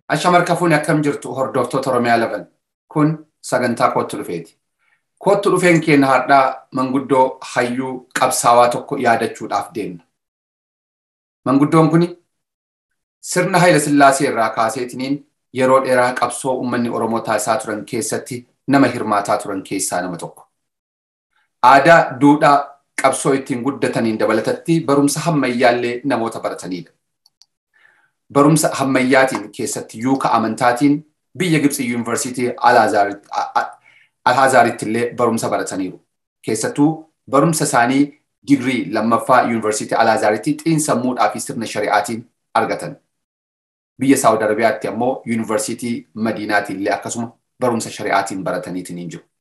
Ashamarka fuuni akkam jirtu hordoftoota Oromiyaa laban kun sagantaa kootti dhufeeti. Kootti dhufeen keenya har'aa manguddoo hayyuu qabsaawaa tokko yaadachuudhaaf deemna. Manguddoon kun sirna Hayila Sillaasee irraa kaaseetiniin yeroo dheeraa qabsoo uummanni Oromoo taasisaa turan keessatti nama hirmaataa turan keessaa nama tokko. Aadaa, duudhaa, qabsoo ittiin guddataniin dabalatatti barumsa hammayyaallee namoota baratanidha. Barumsa hammayyaatiin keessatti yuuka amantaatiin biyya Gibxi Yuunivarsiitii Alhaazaaritti illee barumsa barataniiru. Keessattuu barumsa isaanii digirii lammaffaa Yuunivarsiitii Alhaazaaritti xiinsammuudhaa fi sirna shari'aatiin argatan. Biyya Saawud Arabiyaatti ammoo Yuunivarsiitii Madiinaatiin illee akkasuma barumsa shari'aatiin barataniitiin hin jiru.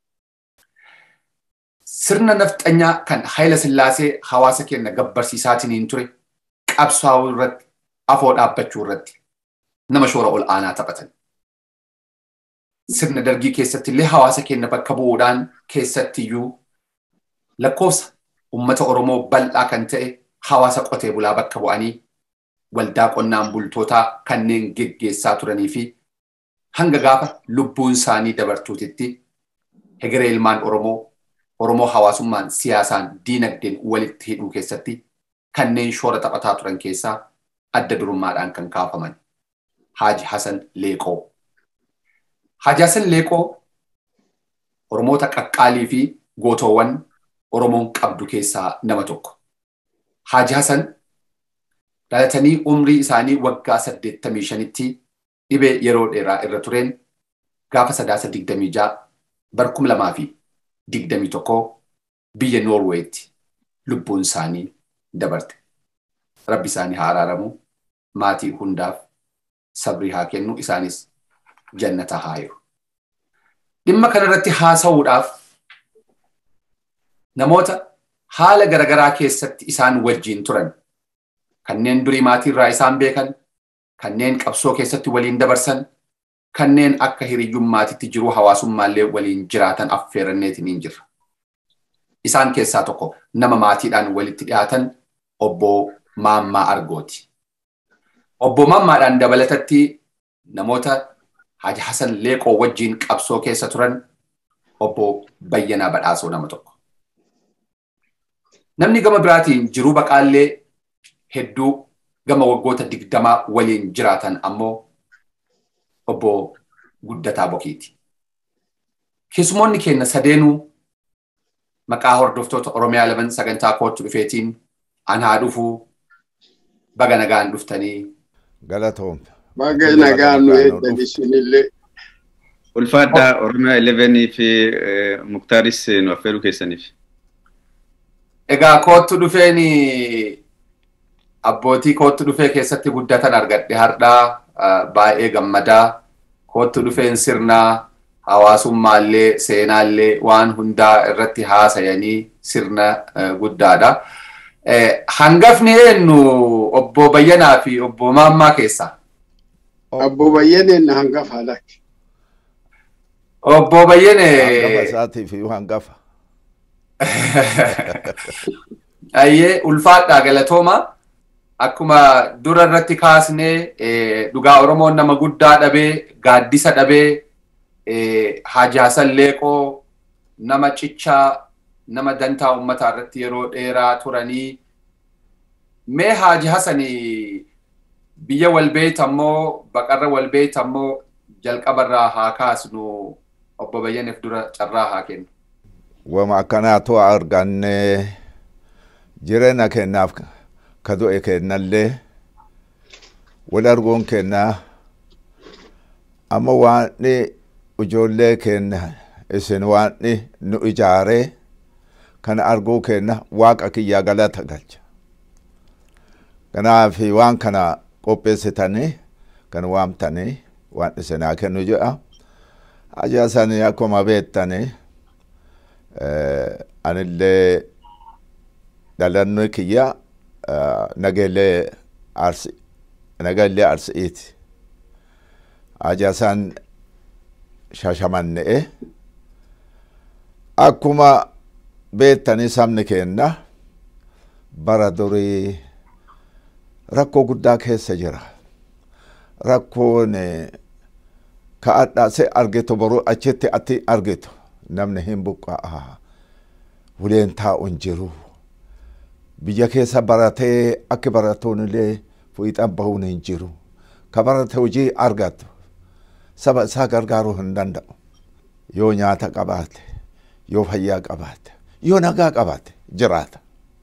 Sirna nafxanyaa kan Hayila Sillaasee hawaasa keenya gabbarsiisaatiin hin ture qabsaa'uu irratti afoo dhaabbachuu irratti nama shoora ol aanaa taphatan. Sirna dargii keessatti illee hawaasa keenya bakka bu'uudhaan keessattiyyuu lakkoofsa uummata Oromoo bal'aa kan ta'e hawaasa qotee bulaa bakka bu'anii waldaa qonnaan bultootaa kanneen geggeessaa turanii fi hanga gaafa lubbuun isaanii dabartuutitti hegeree ilmaan Oromoo Oromoo hawaasummaan siyaasaan diinagdeen walitti hidhuu keessatti kanneen shoora taphataa turan keessaa adda durummaadhaan kan kaafaman Haaji Hasan Leeqoo. Haaji Hasan Leeqoo Oromoota qaqqaalii fi gootoowwan Oromoon qabdu keessaa nama tokko. Haaji Hasan dhalatanii umrii isaanii waggaa saddeettamii shanitti dhibee yeroo dheeraa irra tureen gaafa sadaasa digdamii ja'a barkum lamaa fi digdamii tokko biyya Noorweetti lubbuun isaanii dabarte. Rabbi isaanii haa araaramu maatii hundaaf sabrii haa kennu isaanis jannata haa jiru. Dhimma kanarratti haasa'uudhaaf namoota haala garaagaraa keessatti isaan wajjiin turan kanneen durii maatiirraa isaan beekan kanneen qabsoo keessatti waliin dabarsan kanneen akka hiriyyummaatitti jiruu hawaasummaallee waliin jiraatan affeeranneetiin hin jirra. Isaan keessaa tokko nama maatiidhaan walitti dhiyaatan obbo Maammaa Argooti. Obbo Maammaadhaan dabalatatti namoota Haji Hasan Leeqoo wajjiin qabsoo keessa turan obbo Bayyanaa Badhaasoo nama tokko. Namni gama biraatiin jiruu baqaallee hedduu gama waggoota digdamaa waliin jiraatan ammoo obbo Guddataa Bokiiti. Keessumoonni keenya sadeenuu maqaa hordoftoota Oromiyaa laman sagantaa kootti dhufeetiin an haa dhufuu baga nagaan dhuftanii. Galatoom. Baga nagaan nu eegdan isinillee. Ulfaadhaa Oromiyaa 11 fi Muktaaris nu affeeruu keessaniif. Egaa koottu dhufeen abbootii koottu dhufee keessatti guddatan argadhe hardhaa baay'ee gammadaa koottu dhufeen sirnaa hawaasummaallee seenaallee waan hundaa irratti haasayanii sirna guddaadha. Hangafni eenyu obbo Bayyanaa fi obbo Maammaa keessaa? Obbo Bayyaneen hangafa lakki. Obbo Bayyane. Hangafa isaatiif hangafa. Ayyee ulfaadhaa galatooma. Akkuma dura irratti kaasnee dhugaa Oromoon nama guddaa dhabee gaaddisa dhabee Haaji Hasan Leeqoo nama cichaa nama dantaa uummataa irratti yeroo dheeraa turanii mee Haaji Hasan biyya walbeeyt ammoo baqarra walbeeyt ammoo jalqabarraa haa kaasnu obbo Bayyaneef dura carraa haa kennu. Wama akkanaatu arganne jireenya kennaaf ka du'e kennallee wal arguun kennaa amma waanni ijoollee kenna isin waanni nu ijaaree kana arguu kenna waaqa kiyya galata galcha. Kanaaf waan kana qopheessitanii kan waamtanii waan isinaa kennu jedha. Ajaasanii akkuma beektanii anillee dhalannoo kiyya nageellee arsi nageellee arsiiti. Ajaasaan shashamanne'e akkuma beektanii sabni keenna bara durii rakkoo guddaa keessa jira. rakkoon ka'adhaa se argetu boruu achitti ati argetu namni hin buqqa'a uleen taa'u hin jiru biyya keessa baratee akka baratuun illee fiixan bahuun hin jiru ka barate hojii argatu saba isaa gargaaruu hin danda'u yoo nyaata qabaate yoo fayyaa qabaate yoo nagaa qabaate jiraata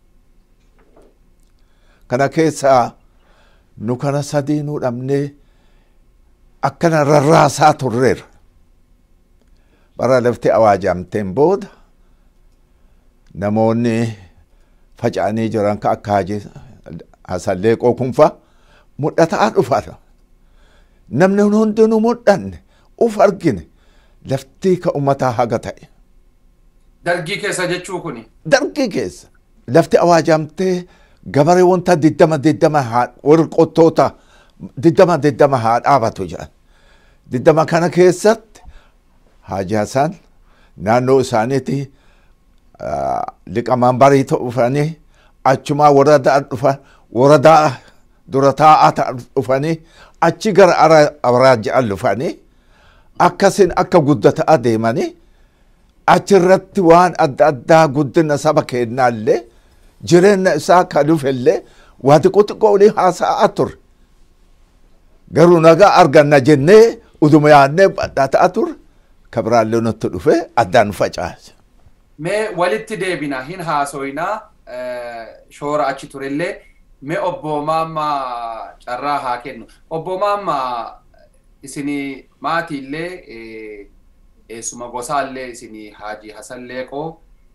kana keessaa nu kana sadii nu dhabnee akkana rarraasaa turreera bara lafti awaajamteen booda namoonni faca'anii jiran ka akka haji hasalleeqoo kunfa mudhataa dhufata namni hundinuu mudhanne uf argine lafti ka ummataa haga ta'e Dargii keessa jechuu kuni. dargii keessa lafti awaajamtee gabaree wanta diddama diddama haa warri qottoota diddama diddama haa dhaabatu jedhan diddama kana keessatti Haji Hasan naannoo isaaniiti liqamaan barii dhufanii achumaa waradaa dhufan waradaa dura taa'aa ta'an dhufanii achi gara awraaja'an dhufanii akkasin akka guddataa deemanii achirratti waan adda addaa guddina saba kennaallee jireenya isaa ka dhufellee waa xiqqoo xiqqoo olii haasa'aa ture. Garuu nagaa arganna jennee uduma yaadnee badhaa ta'a ture ka biraallee nutti dhufe addaan facaase. Mee walitti deebina hin haasoyinaa shoora achi turellee mee obbo Maammaa carraa haa kennu. Obbo Maammaa isinii maatiillee eessuma gosaallee isinii Haaji Hasan Leeqoo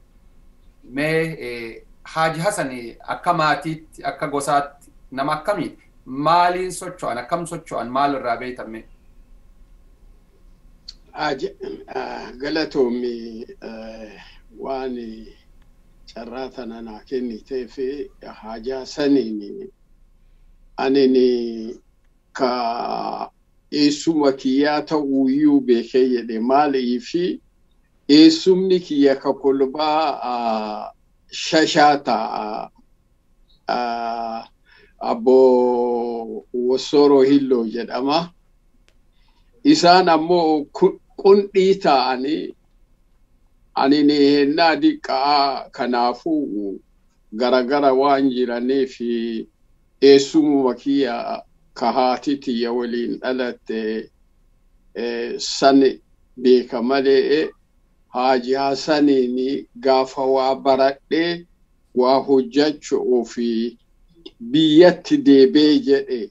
mee Haaji Hasan akka maatiitti akka gosaatti nama akkamiiti? Maaliin socho'an akkam socho'an maal irraa beekame? Galatoomi waan carraa tana naa kennitee fi Haaji Hasaniin anin ka eessuma kiyyaa ta'uuyyuu beekee jedhe maalii fi eessumni kiyya ka kolbaa shashaa ta'a. Abbo Wossoro Hilloo jedhama. Isaan ammoo qundhii ta'anii ani hennaa diqqaa kanaafuu garagara waan jiraniif eessumuma kiyya ka haati tiyya waliin dhalatte san beeka malee Haaji Hasaniin gaafa waa baradhee waa hojjachuu fi biyyatti deebee jedhe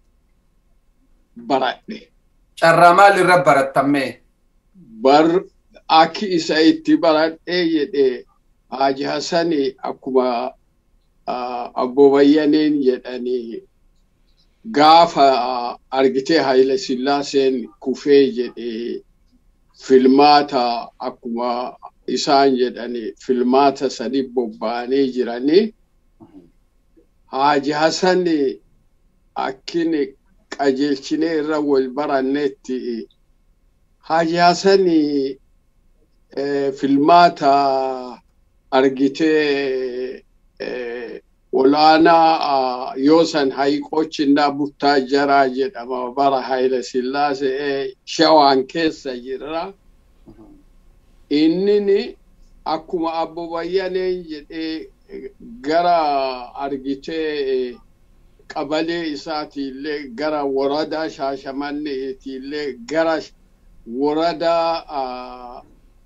baradhe. Carraa maal irra barattamme? Bar akki isa itti baradhee jedhe Haaji Hasani akkuma Abbo Bayyaneen jedhanii gaafa argitee Haayile Sillaaseen kufee jedhe filmaata akkuma isaan jedhani filmaata sadi bobba'anii jiranii Haaji Hasan akkin qajeelchinee irra wal barannetti Haaji Hasan filmaata argitee olaanaa yoosan hayiqoochinaa buttaa jaraa jedhama bara Haayile Sillaasee shawaan keessa jirra. Innini akkuma Abbo Bayyaneen jedhee gara argitee qabalee isaatiillee gara waradaa shaashamanneetiillee gara waradaa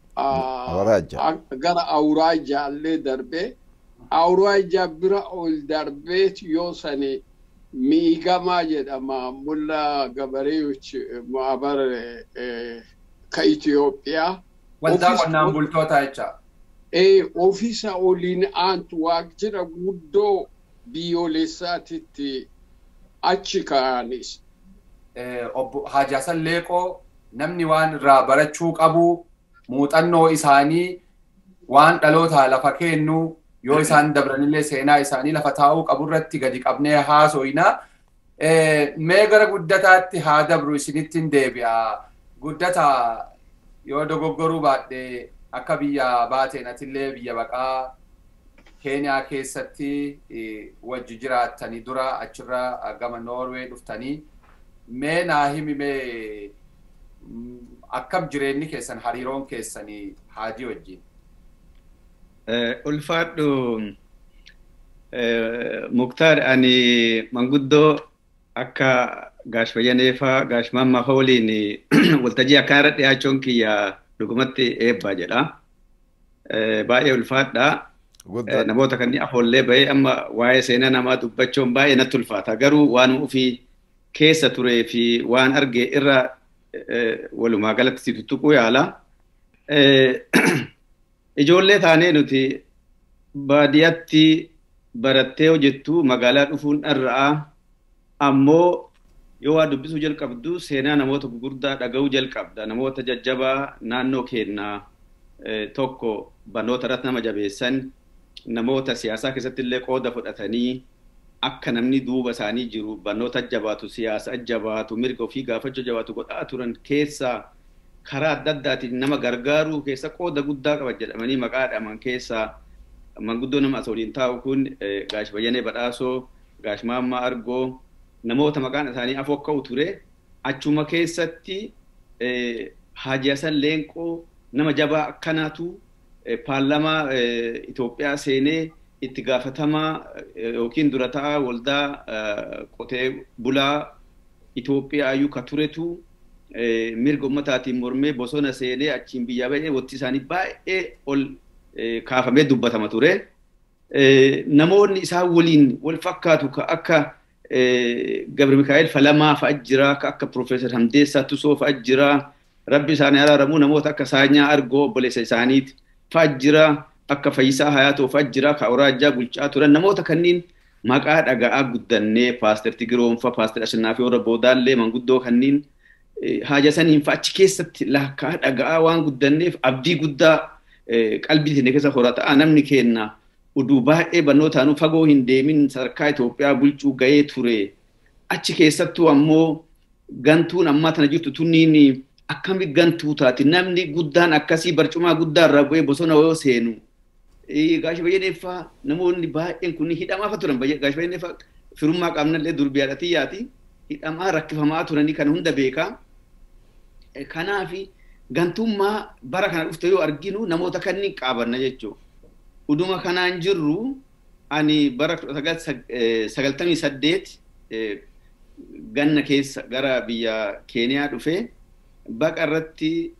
gara awuraajaallee darbee awuraajaa bira ol darbeet yoo sani miigamaa jedhama mulla gabareeyoch maabar ka Itoophiyaa. Waldaa qonnaan bultoota jecha. Ee ofiisa oliin aantu waajjira guddoo biyyoolessaatitti achi ka'anis. Obbo Haaji Hasan Leeqoo namni waan irraa barachuu qabu muuxannoo isaanii waan dhalootaa lafa kennu yoo isaan dabranillee seenaa isaanii lafa taa'uu qabu irratti gadi qabnee haasoyna. Mee gara guddataatti haa dabru isinittiin deebi'a. Guddata yoo dogoggoruu baadhee akka biyya baateen atillee biyya baqaa keeniyaa keessatti wajji jiraattanii dura achirra gama noorwee dhuftanii mee naa himi mee akkam jireenyi keessan hariiroon keessanii haajii wajjin. Ulfaadhu Muktaar ani manguddoo akka gaash bayyaneefaa gaash mammaa faa waliin waltajjii akkaan irra dhiyaachuun kiyya dhugumatti eebbaa jedha. Baay'ee ulfaadha. Namoota kanneen afoollee bahee amma waa'ee seenaa namaa dubbachuun baay'ee natti ulfaata. Garuu waan ofii keessa turee fi waan arge irra walumaa galatti si tuttuquu yaala. Ijoollee taanee nuti baadiyyaatti barattee hojjettu magaalaa dhufuun dharra'a. Ammoo yoo waa dubbisuu jalqabdu seenaa namoota gurguddaa dhaga'uu jalqabda. Namoota jajjabaa naannoo keenyaa tokko barnoota irratti nama jabeessan namoota siyaasaa keessatti illee qooda fudhatanii akka namni duuba isaanii jiru barnoota jabaatu siyaasa jabaatu mirga ofii gaafachuu jabaatu godhaa turan keessaa karaa adda addaatiin nama gargaaruu keessa qooda guddaa qaban jedhamanii maqaa dhaman keessaa manguddoo nama asii waliin taa'u kun gaash bayyanee badhaasoo gaash maammaa argoo namoota maqaan isaanii afokka'u ture achuma keessatti Haaji Hasan Leenqoo nama jabaa akkanaatu paarlamaa Itoophiyaa seenee itti gaafatamaa yookiin dura ta'aa waldaa qotee bulaa Itoophiyaa iyyuu ka turetu mirga ummataatiin mormee bosona seenee achiin biyyaa ba'ee wanti isaanii baay'ee ol kaafamee dubbatama ture. Namoonni isaan waliin wal fakkaatu ka akka Gabri Mikaa'el Falamaa fa'a jira, ka akka Profeesar Hamdeessaa Tusoo fa'a jira. Rabbi isaanii araaramuu namoota akka Saanyaa Argoo obboleessa isaaniiti fa'a jira. Akka Fayyisaa Hayaatoo fa'a jira, ka Awuraajjaa bulchaa turan namoota kanneen maqaa dhaga'aa guddannee Paaster Tigiroonfa, Paaster Ashannaafi warra boodaallee manguddoo kanneen haaja saniin fa'a achi keessatti lakkaa dhaga'aa waan guddanneef abdii guddaa qalbii keenya keessa horataa namni kenna uduu baay'ee barnootaanuu fagoo hin deemin sadarkaa Itoophiyaa bulchuu ga'ee ture. Achi keessattuu ammoo gantuun ammaa tana jirtu tunniin akkami gantuu taati namni guddaan akkasii barcumaa guddaa irraa bu'ee bosona yoo seenu. Gaashi bayyaneeffaa namoonni baay'een kun hidhamaa turan gaashi bayyaneeffaa firummaa qaamnallee durbii haadhatiyyaati. Hidhamaa rakkifamaa turanii kan hunda beekaa. Kanaafi gantummaa bara kana dhufte yoo arginu namoota kanneen qaabanna jechuudha. Uduma kanaan jirru ani bara sagaltamii saddeet ganna keessa gara biyya Keeniyaa dhufee baqa irratti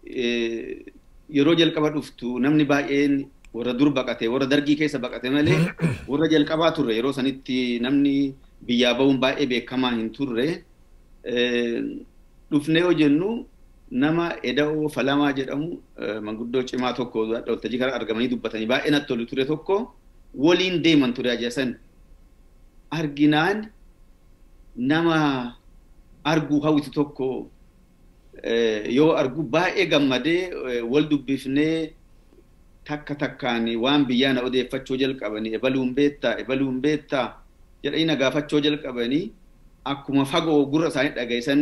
yeroo jalqaba dhuftu namni baay'een warra dur baqate warra dargii keessa baqate malee warra jalqabaa turre yeroo sanitti namni biyyaa ba'uun baay'ee beekamaa hin turre. Dhufnee yoo jennu nama eda'oo falamaa jedhamu manguddoo cimaa tokko waltajjii kana argamanii dubbatanii baay'ee natti tolu ture tokko waliin deeman ture ajasan arginaan nama arguu hawwitu tokko yoo argu baay'ee gammadee wal dubbifnee takka takkaan waan biyyaa na odeeffachuu jalqabanii ebaluun beettaa ebaluun beettaa jedhanii na gaafachuu jalqabanii akkuma fagoo gurra isaanii dhageessan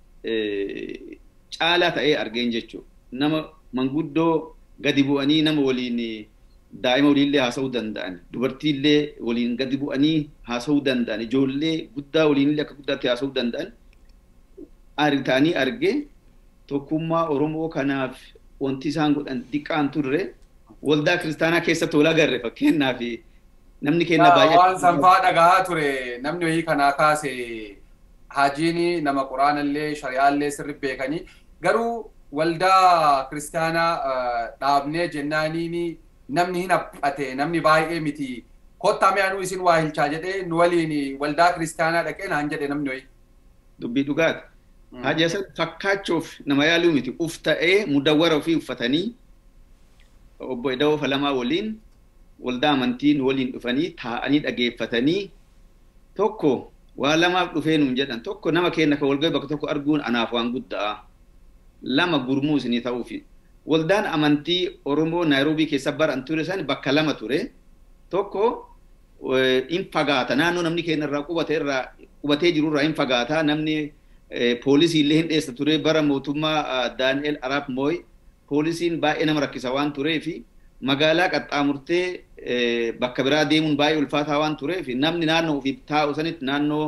caalaa ta'ee argeen jechuudha. Nama manguddoo gadi bu'anii nama waliin daa'ima waliinillee haasa'uu danda'an, dubartiillee waliin gadi bu'anii haasa'uu danda'an, ijoollee guddaa waliinillee akka guddaatti haasa'uu danda'an ta'anii argee tokkummaa Oromoo kanaaf wanti isaan godhan xiqqaan turre waldaa kiristaanaa keessatti wal agarre fakkeenyaaf namni kenna baay'ee. Waan sanfaa dhagahaa ture namni wayii kanaa kaase haajiin nama quraanallee shari'aallee sirri beekanii garuu waldaa kiristaanaa dhaabnee jennaaniin namni hin haphate namni baay'ee miti kottaa mi'aanuu isin waa hilchaa jedhee nu waliin waldaa kiristaanaa dhaqee naan jedhe namni wayii. Dubbii dhugaati. Haaji Hasan fakkaachuuf nama yaaluu miti uf ta'ee mudawwara ofii uffatanii obbo Edawoo Falamaa waliin waldaa amantiin waliin dhufanii taa'anii dhageeffatanii tokko waa lamaaf dhufee nuun jedhan tokko nama keenya kan walgahii bakka tokko arguun anaaf waan guddaa lama gurmuu isinii ta'uufi waldaan amantii Oromoo Naayiroobii keessa baran ture san bakka lama ture tokko in fagaata naannoo namni keenya irraa qubate irraa qubatee jiru irraa in fagaata namni poolisii illee hin dheessa ture bara mootummaa Daani'el Araab Mooy poolisiin baay'ee nama rakkisa waan tureefi magaalaa qaxxaamurtee bakka biraa deemuun baay'ee ulfaataa waan tureef namni naannoo ofii taa'u sanitti naannoo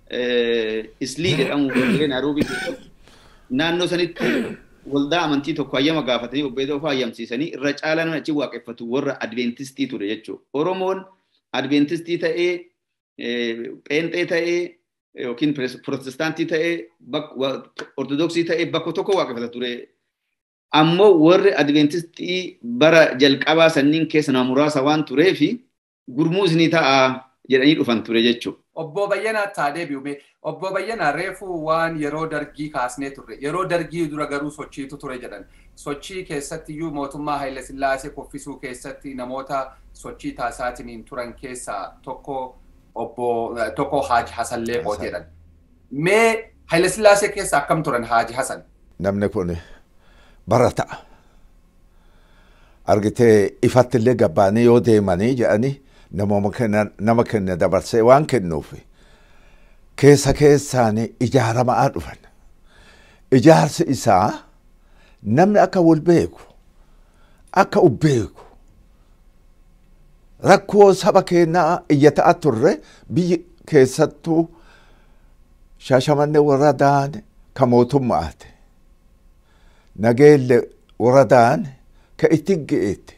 islii jedhamu warreen Nairobii keessatti naannoo sanitti waldaa amantii tokko hayyama gaafatanii obbo Eedoo fa'aa hayyamsiisanii irra caalaan achi waaqeffatu warra adventistii ture jechuudha. Oromoon adventistii ta'ee pheenxee ta'ee yookiin protestaantii ta'ee ortodoksii ta'ee bakka tokko waaqeffata ture. Ammoo warri adventistii bara jalqabaa sanniin keessa nama muraasa waan tureefi gurmuu isinii ta'a jedhanii dhufan ture jechuudha. Obbo Bayyanaa taa deebi'u obbo Bayyanaa reefu waan yeroo dargii kaasnee turre yeroo dargii dura garuu sochiitu ture jedhan sochii keessatti iyyuu mootummaa Haayile Sillaasee kuffisuu keessatti namoota sochii taasisaatiin turan keessaa tokko obbo tokko Haaji Hasan Leeqoo jedhan. Mee Haayile Sillaasee keessa akkam turan Haaji Hasan? Namni kun barata. Argitee ifatti illee gabbaanii yoo deemanii jedhanii nama kenna dabarsee waan kennuuf keessa keessaan ijaaramaa dhufan. Ijaarsi isaa namni akka wal beeku akka uf beeku rakkoo saba keenyaa iyya ta'a turre biyyi keessattuu shaashamannee waradaan ka mootummaati. Nageelle waradaan ka itti ge'eetti.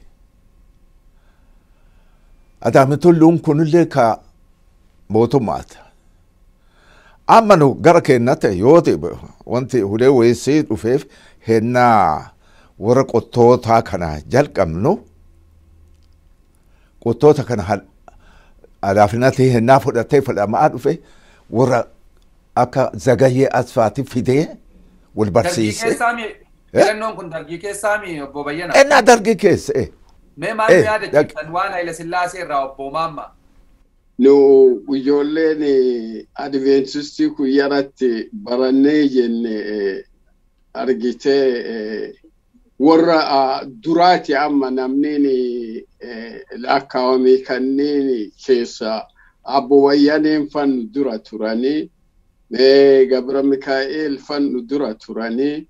Adaami tulluun kunillee ka mootummaati. Amma nu gara keenyatti yoo ta'e wanti hulee weessii dhufeef hennaa warra qottootaa kana jalqabnu qottoota kana alaafinatti hennaa fudhatee fudhamaa dhufe warra akka zagayyee asfaati fidee wal barsiise. Filannoon kun dargii keessaa mi obbo Bayyana? Ennaa dargii keessa. Mee maal yaadachiiftan waan Haayile Sillaasee irraa obbo Maamma? Nu ijoolleen adventistii kun yaratti barannee jenne argitee warra duraati amma namni lakkaawame kanneen keessa abbo Wayyaneen fannu dura turanii Gabra Mikaa'el fannu dura turanii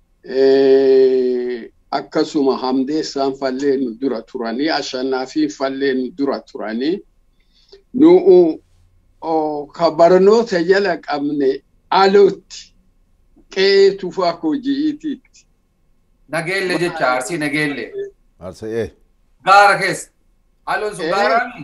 akkasuma Hamdeessaan fallee nu dura turanii Ashannaafiin fallee nu dura turanii nu ka barnoota jala qabne alootti qe'ee tufaa hojiitiitti. Nageelle jecha arsii nageelle. Arsii Gaara keessa. Aloon sun gaaraami?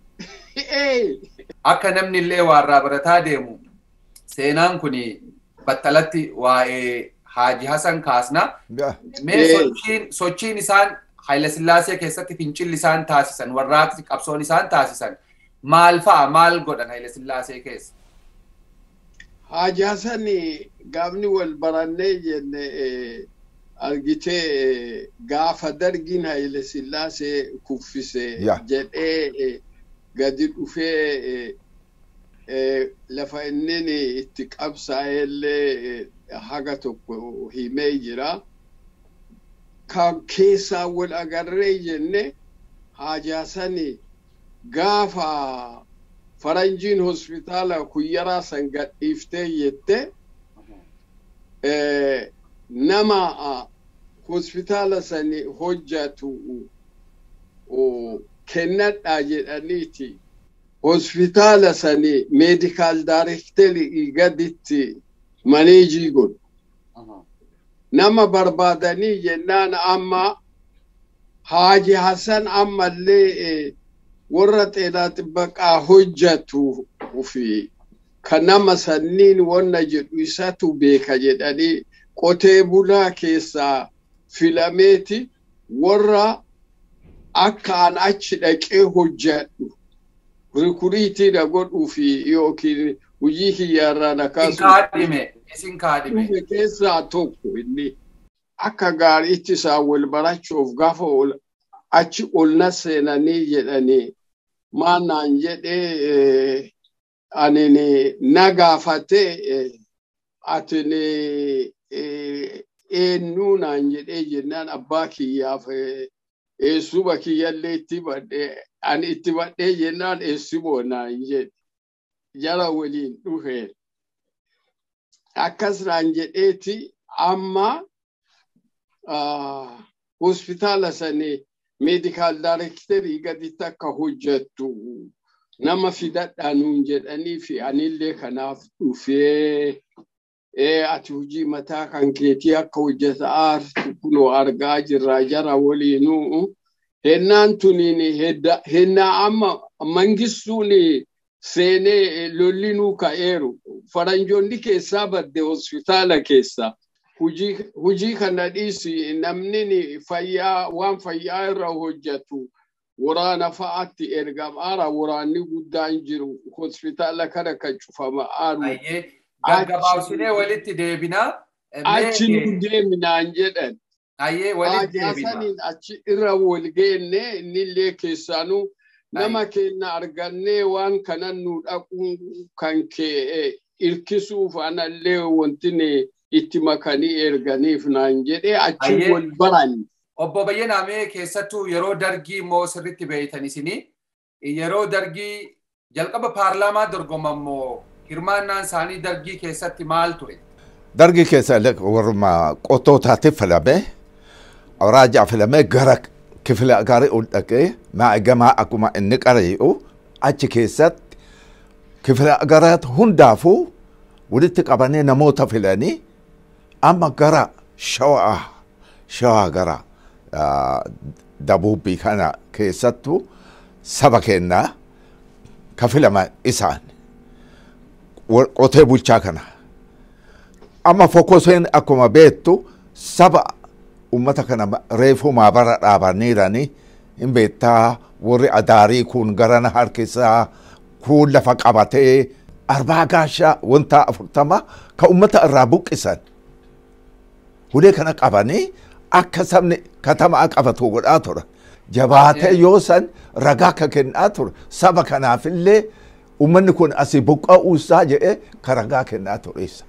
Akka namni illee waarraa barataa deemu seenaan kun battalatti waa'ee Haaji Hasan kaasna. Mee sochiin sochiin isaan Haayile Sillaasee keessatti fincilli isaan taasisan warraaqsi qabsoon isaan taasisan maal fa'a maal godhan Haayile Sillaasee keessa? Haaji Hasan gaafni wal barannee jenne argitee gaafa dargiin Haayile Sillaasee kuffise jedhee gadi dhufee lafa inni itti qabsaa'ellee haga tokko himee jira. Kan keessaa wal agarree jenne Haaji Hasan gaafa faranjiin hospitaala kuyyaraa san gadhiiftee jette nama hospitaala sani hojjatu kennadhaa jedhaniiti hospitaala sani meedikaal daarekterii gaditti maneejii godhu. Nama barbaadanii jennaan amma Haaji Hasan ammallee warra xeenaa xibbaqaa hojjatu fi kan nama sanniin wanna jedhu isatu beeka jedhanii qotee bulaa keessaa filameeti warra akka an achi dhaqee hojjadhu rikuriitiidha godhuu fi yookiin hojii kiyyaarraa Isin kaadhime. keessaa tokko inni akka gaariitti isaa wal barachuuf gaafa achi ol na seenanii jedhanii maannaan jedhee ani na gaafatee atini eenyuu naan jedhee jennaan abbaa kiyyaaf eessuba kiyyallee itti badhee ani itti badhee jennaan eessiboo naan jedhe jara waliin dhufeen akkas naan jedheeti amma hospitaala sanii meedikaal daarekterii gaditti akka hojjettu nama fidadhaa nuun jedhanii fi anillee kanaaf dhufee ati hojii mataa kan keetii akka hojjetaa kunoo argaa jirra jara waliinuu hennaan tuniin hennaa amma mangistuun seenee lollinuu ka'eeru faranjoonni keessaa badde hospitaala keessa hujii kana dhiisi namni fayyaa waan fayyaa irra hojjetu waraana fa'aatti ergamaara waraanni guddaan jiru hospitaala kana kan cufama aaru. Gaggabaabsinee walitti deebinaa. Achi nu deeminaan jedhan. Ayyee walitti deebina. Hajaasaniin achi irra wal geenne innillee keessaanuu nama keenya argannee waan kanan nu dhaquun kan kee irkisuuf anallee wanti itti makanii erganiif naan jedhee achi wal baran. Obbo Bayyanaamee keessattuu yeroo dargii immoo sirriitti beeytan isinii yeroo dargii jalqaba paarlaamaa dorgoman immoo hirmaannaan isaanii dargii keessatti maal ture? Dargii keessa warra qottootaatti filame raajaa filamee gara kifila gaarii ol dhaqee maa'igamaa akkuma inni qara'i'u achi keessatti kifila garaat hundaafuu walitti qabanii namoota filanii amma gara shawaa shawaa gara dabuubbii kana keessattu saba kennaa ka filama isaan qotee bulchaa kana. Amma fokoseen akkuma beektu saba ummata kana reefu maabara dhaabaniirani hin beektaa warri adaarii kun garana harkisaa kun lafa qabatee arbaa gaashaa wanta afurtama ka ummata irraa buqqisan. Hulee kana qabanii akka sabni katamaa qabatu godhaa ture. Jabaatee yoo san ragaa akka kennaa ture saba kanaafillee ummanni kun asii buqqa'uu isaa jedhee ka ragaa kennaa tureessa.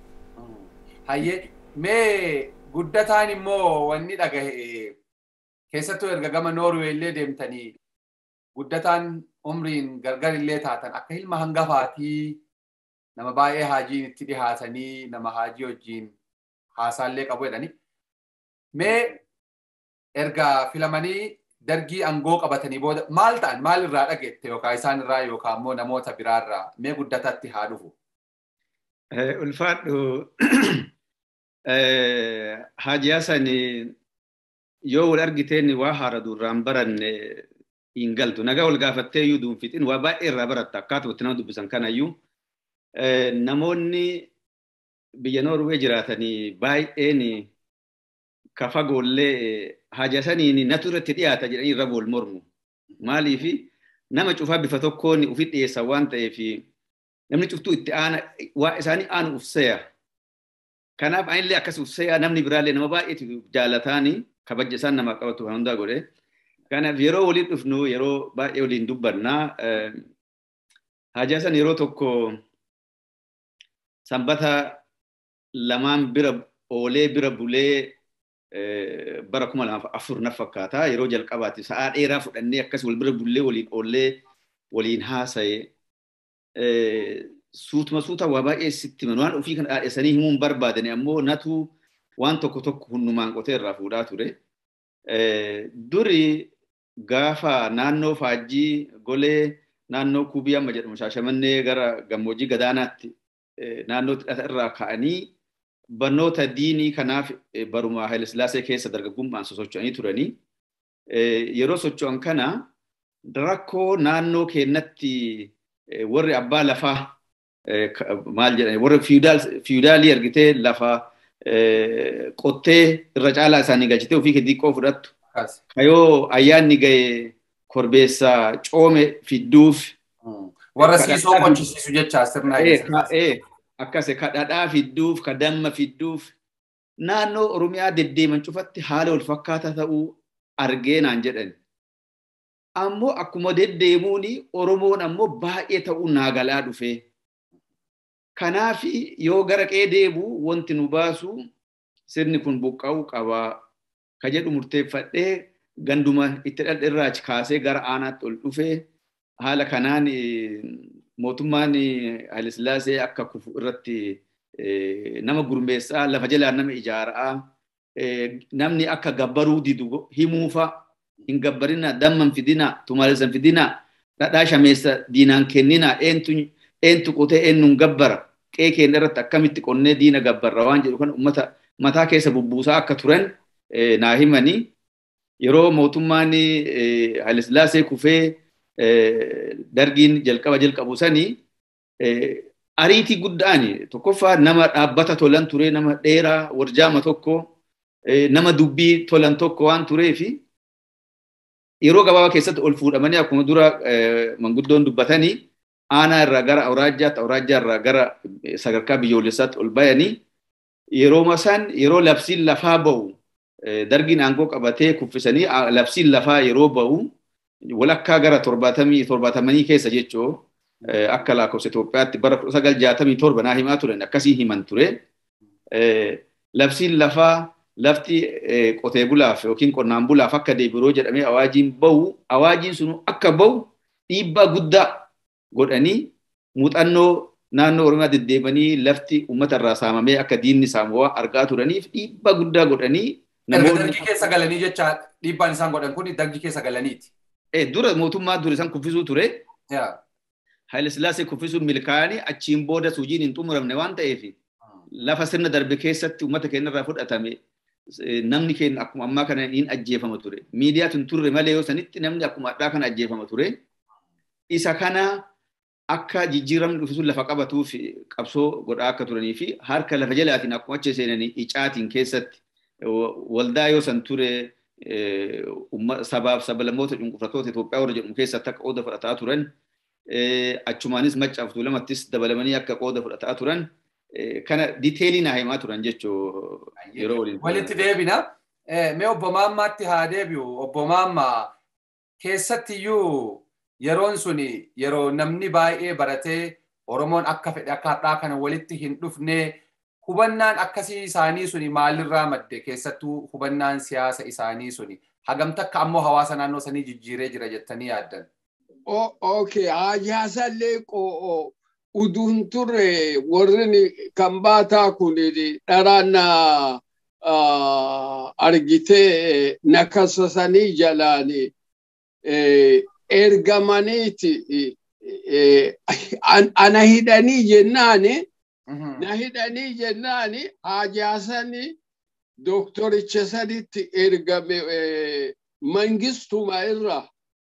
Hayyee mee guddataan immoo wanni dhagahe keessattuu erga gama Noorwee illee deemtanii guddataan umriin gargar illee taatan akka ilma hangafaatii nama baay'ee haajiin itti dhihaatanii nama haajii wajjiin haasaallee qabu jedhanii mee erga filamanii dargii aangoo qabatanii booda maal ta'an maal irraa dhageette yookaan isaan irraa yookaan immoo namoota biraarraa mee guddatatti haa dhufu. Ulfaadhu Haaji Hasan yoo wal argiteen waa haara durraan baranne hin galtu. Nagaa wal gaafattee iyyuu duunfixiin waa baay'ee irraa baratta akkaataa itti nama dubbisan kanayyuu. Namoonni biyya Noorwee jiraatanii baay'een ka fagoollee Haaji Hasaniin natu irratti dhiyaata jedhanii irra wal mormu. Maaliif nama cufaa bifa tokkoon ufit dhiyeessan waan ta'eef namni cuftuu itti aana waa isaanii aanu ufseya. Kanaaf anillee akkas ufseya namni biraallee nama baay'eetu jaalataanii kabaja isaan namaa qabatu kan hundaa godhe. Kanaaf yeroo waliin dhufnu yeroo baay'ee waliin dubbannaa Haaji Hasan yeroo tokko sanbata lamaan bira oolee bira bulee bara kuma lamaaf afur na fakkaata yeroo jalqabaati sa'aa dheeraa fudhannee akkas wal bira bullee waliin oollee waliin haasa'e suutuma suuta waa baay'ee sitti himan waan ofii kana dhaadheessanii himuun barbaadani ammoo natu waan tokko tokko hundumaan qotee irraa fuudhaa ture. Duri gaafa naannoo faajjii golee naannoo kubii amma jedhamu shaashamannee gara gammoojjii gadaanaatti naannoo hidhata irraa ka'anii barnoota diinii kanaaf baruma Haayilasillaasee keessa dargaggummaan sosocho'anii turanii. Yeroo socho'an kana rakkoo naannoo keenyatti warri abbaa lafaa maal jedhani warri fiidaalii argitee lafa qottee irra caalaa isaanii galchitee ofii kee xiqqoo fudhattu. Kayoo ayyaanni ga'e korbeessa coome fidduuf. Warra siisoo qochisiisu jecha sirna akkas kadhadhaa fidduuf ka damma fidduuf naannoo oromiyaa deddeeman cufatti haala wal fakkaataa ta'uu argee naan jedhan. Ammoo akkuma deddeemuun oromoon ammoo baay'ee ta'uu naagalaa dhufe. Kanaaf yoo gara qee deebu wanti nu baasu sirni kun buqqa'uu qabaa ka jedhu murteeffadhee ganduma itti dhaldhirraa kaasee gara aanaatti ol dhufee haala kanaan mootummaan Haayilasillaasee akka kufu irratti nama gurmeessaa lafa jalaan nama ijaaraa namni akka gabbaruu didu himuufa hin gabbarina damman fidina tumaaleessan fidina dhadhaa shameessa diinaan kennina eentu eentu qotee eenyuun gabbara qee keenya irratti akkamitti qonnee diina gabbarra waan jedhu kan uummata mataa keessa bubbuusaa akka turan naa himanii yeroo mootummaan Haayilasillaasee kufee dargiin jalqaba jalqabu sanii ariitii guddaan tokkoffaa nama dhaabbata tolan ture nama dheeraa warjaama tokko nama dubbii tolan tokko waan tureefi yeroo gabaabaa keessatti ol fuudhamanii akkuma dura manguddoon dubbatanii aanaa irraa gara awraajjaatti awraajjaa irraa gara sadarkaa biyyoolessaatti ol bayanii yeroo san yeroo labsiin lafaa ba'u dargiin aangoo qabatee kuffisanii labsiin lafaa yeroo ba'u walakkaa gara torbaatamii torbaatamanii keessa jechoo akka lakkoofsa Itoophiyaatti bara kudha sagal jaatamii torba naa himaa turan akkasii himan ture. Labsiin lafaa lafti qotee bulaaf yookiin qonnaan bulaaf akka deebi'u jedhamee awaajiin bahu awaajiin sun akka bahu dhiibbaa guddaa godhanii muuxannoo naannoo Oromiyaa deddeebanii lafti uummata irraa saamamee akka diinni saamawaa argaa turaniif dhiibbaa guddaa godhanii namoonni. Dargii keessa galanii jecha dhiibbaan isaan godhan kun dargii keessa galaniiti. Dura mootummaa dura isaan kuffisuu ture. Haayile Sillaasee kuffisuun milkaa'anii achiin booda hojiin hin xumuramne waan ta'eef lafa sirna darbe keessatti uummata keenya irraa fudhatame namni keenya akkuma ammaa kana hin ajjeefama ture. Miidiyaatu hin turre malee yoo sanitti namni akkuma addaa kana ajjeefama ture. Isa kana akka jijjiiramni dhufisuun lafa qabatuuf qabsoo godhaa akka turanii fi harka lafa jalaatiin akkuma achi seenanii icaatiin keessatti waldaa yoo san ture sabaaf sablammoota cunqurfatoota Itoophiyaa warra jedhamu keessatti akka qooda fudhataa turan achumaanis maccaaf tuulamattis dabalamanii akka qooda fudhataa turan kana diteelii naa himaa turan jechuu yeroo waliin. Walitti deebina. Mee obbo Maammaatti haa deebi'u. Obbo Maammaa keessattiyyuu yeroon sun yeroo namni baay'ee baratee Oromoon akka fedhe akka har'aa kana walitti hin dhufne hubannaan akkasii isaanii suni maalirraa madde keessattuu hubannaan siyaasa isaanii suni hagamta akka ammoo hawaasa naannoo sanii jijjiiree jira jettanii yaaddan. Okay, hajaasallee qo'oo uduun turre warri kan baataa kun dharaan argitee nakasasanii jalaan ergamaniiti ana hidhanii jennaani na hidhanii jennaani hajaasanii doktoricha sanitti ergame mangistuma irraa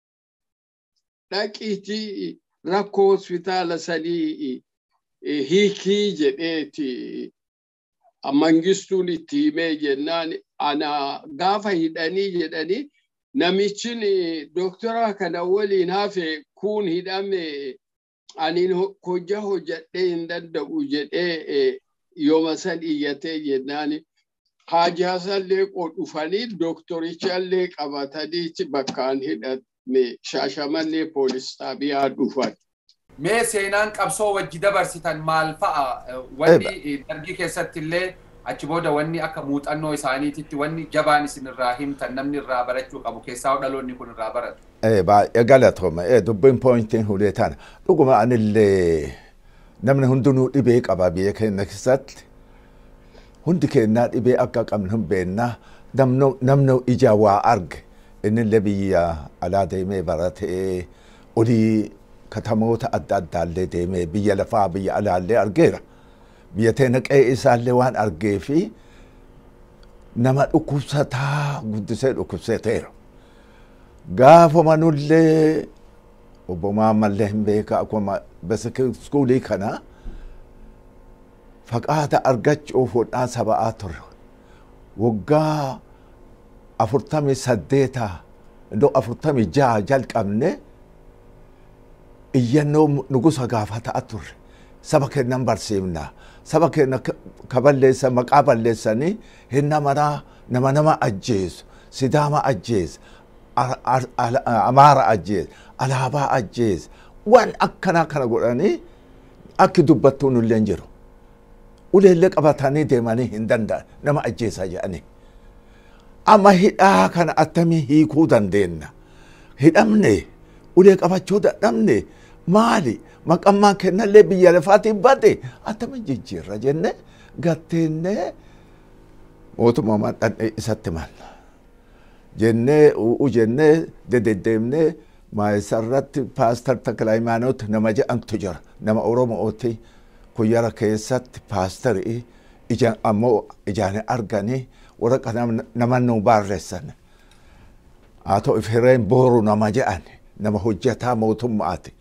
dhaqiitii rakkoo hospitaala sanii hiikii jedheeti mangistuun itti himee jennaan ana gaafa hidhanii jedhanii namichin doktora kana waliin hafe kun hidhame anin hojja hojjadhee hin danda'u jedhee yooma san iyyatee jennaan haajaasallee dhufanii doktorichallee qabatanii bakkaan hidhame shaashamallee poolis xaabiyaa dhufan. Mee seenaan qabsoo wajji dabarsitan maal fa'a? Wanni dargii keessatti illee achi booda wanni akka muuxannoo isaaniititti wanni jabaan isin irraa himtan namni irraa barachuu qabu keessaa dhaloonni kun irraa baratu. Baay'ee galatooma. Dubbiin poointiin hulee tana. Dhuguma anillee namni hundinuu dhibee qaba biyya keenya keessatti. Hundi keenyaa dhibee akka qabnu hin beennaa. Namni ija waa arge. Innillee biyya alaa deemee baratee olii katamoota adda addaallee deemee biyya lafaa biyya alaallee argeera. Biyya teena qe'ee isaallee waan argee fi nama dhukkubsataa guddisee dhukkubsateera. Gaafuma nullee obbo Maammallee hin beeka akkuma iskuulii kana faqaata argachuuf hodhaa saba'aa ture. Waggaa afurtamii saddeeta iddoo afurtamii jaha jalqabne iyyannoo nugusa gaafataa turre. Saba keennan barsiifna. Saba keenya ka balleessan maqaa balleessanii hinna maraa nama nama ajjeesu. Sidaama ajjeesa. Amaara ajjeesa. Alaabaa ajjeesa. Waan akkanaa kana godhanii akki dubbattuu nullee hin jiru. Uleellee qabatanii deemanii hin danda'an nama ajjeesaa jedhanii. Amma hidhaa kana attamii hiikuu dandeenya. Hidhamne ulee qabachuu dadhabne maali maqammaan kennallee biyya lafaatiin bade attamiin jijjiirra jenne gatteennee mootummaa dhandhee isatti malla. Jennee uu jennee dededdeemnee Maayisarratti paastar Takla Hayimaanoot nama jedhamtu jira. Nama Oromooti kuyyara keessatti paastarii ija ammoo ijaan arganii warra nama nu barreessan. Haa ta'u ifireen booru nama jedhan nama hojjetaa mootummaati.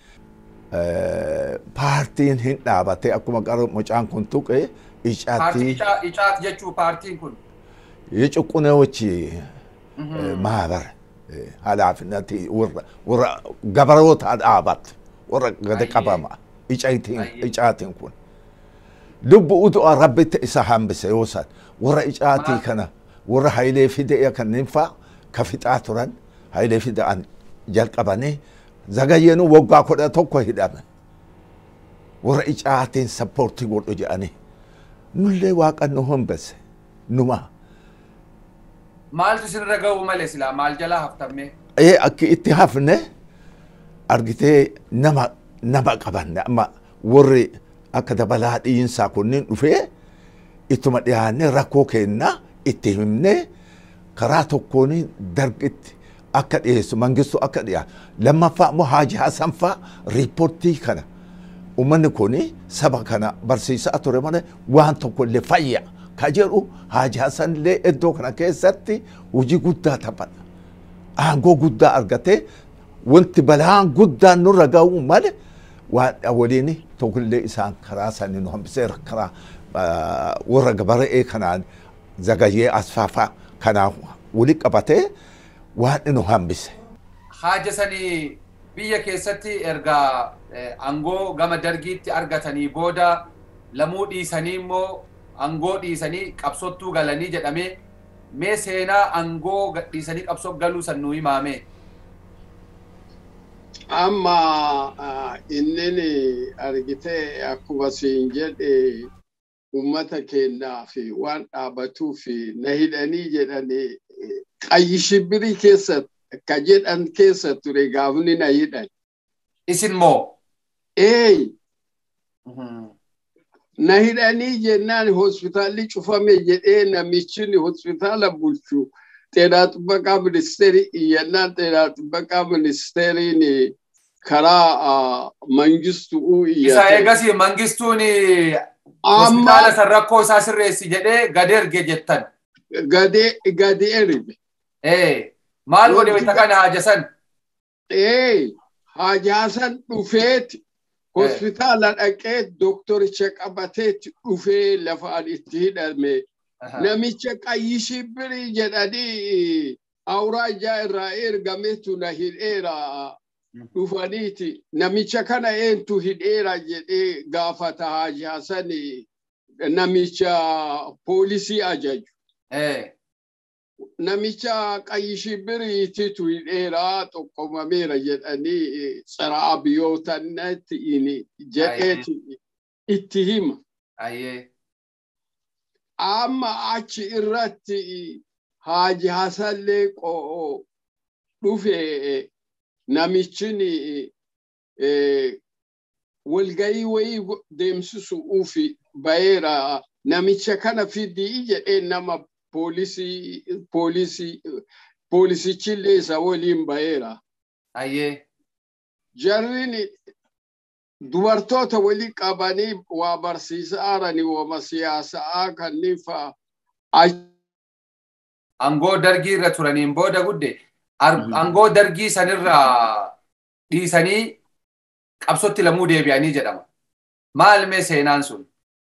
Paartiin hin dhaabate akkuma qara mucaan kun tuqe icaatti Icaat jechuu paartiin kun. የጭቁኔዎች ማህበር ኃላፊነት ወረ ገበሬዎት አባት ወረ ገደ ቀበማ ኢጫቲን ኩን ልቡ ኡዱ ረቢት ኢሳ ሀምብሰ ይወሳል ወረ ኢጫቲ ከነ ወረ ሀይሌ ፊደ ከኒንፋ ከፊጣ ቱረን ሀይሌ ፊደ አን ጀልቀበኒ ዘገየኑ ወጋ ኮደ ቶኮ ሂዳመ ወረ ኢጫቲን ሰፖርቲ ጎዶ ጀአኒ ኑሌ ዋቀን ሆንበሰ ኑማ Maaltu isinirra ga'u malee silaa maal jalaa haftamme? ee akki itti hafne argitee nama nama qabanne amma warri akka dabalaa dhiinsaa kunniin dhufee ittuma dhiyaanne rakkoo keenna itti himne karaa tokkoon dargitti akka dhiyeessu mangistu akka dhiyaa lammaffaa immoo haaji hasan faa riippoortii kana uummanni kun saba kana barsiisaa ture malee waan tokko illee fayya ka jedhu haaji hasan illee iddoo kana keessatti hojii guddaa taphata. aangoo guddaa argate wanti balaan guddaan nurra ga'u malee waan waliin tokkollee isaan karaa sanii nu hambiseera karaa warra gabara'ee kanaan zagayyee asfaafaa kanaan wali qabatee waan nu hambise. Haaja sanii biyya keessatti erga aangoo gama dargiitti argatanii booda lamuu dhiisanii immoo aangoo dhiisanii qabsottuu galanii jedhamee mee seenaa aangoo gadhiisanii qabsoo galuu san nuu himaame. Amma inni argitee akkuma siin jedhe uummata keenyaa fi waan dhaabatuu fi na hidhanii jedhanii qayyi shibbirii keessa ka jedhan keessa ture gaafni na hidhan. Isin moo? Ee. na hidhanii jennaan hospitaalli cufame jedhee namichi hospitaala bulchu xeenaa xibbaqaa ministeerii iyyannaan xeenaa xibbaqaa ministeeriin karaa mangistuu Isa eegasii mangistuun hospitaala san rakkoo isaa sirreessi jedhee gadi erge jettan. Gadi erge. Ee maal godhe wayita kana haaja san? Ee haajaa san dhufeeti hospitaala dhaqee doktoricha qabateetti dhufee lafa itti hidhame. Namicha qayyi shibbirii jedhanii awuraajaa irraa ergametu na hidheera dhufaniiti. Namicha kana eentu hidheera jedhee gaafata haajaa sani namicha poolisii ajaju. Namicha qayyi shibbiriititu hidheera tokkomameera jedhanii tsara abiyootannatti jedheeti itti hima. Amma achi irratti haaji hasallee qo'oo dhufe namichin walgayii wayii deemsisu ufi bayeera namicha kana fidii jedhee nama poolisii poolisii poolisichillee isa waliin bayeera. Ayyee. Jarrin dubartoota wali qabanii waa barsiisaarani wama siyaasaa kanneen fa'a. Angoo dargii irra turaniin booda gudde angoo dargii sanirraa dhiisanii qabsotti lamuu deebi'anii jedhama. Maal mee seenaan sun?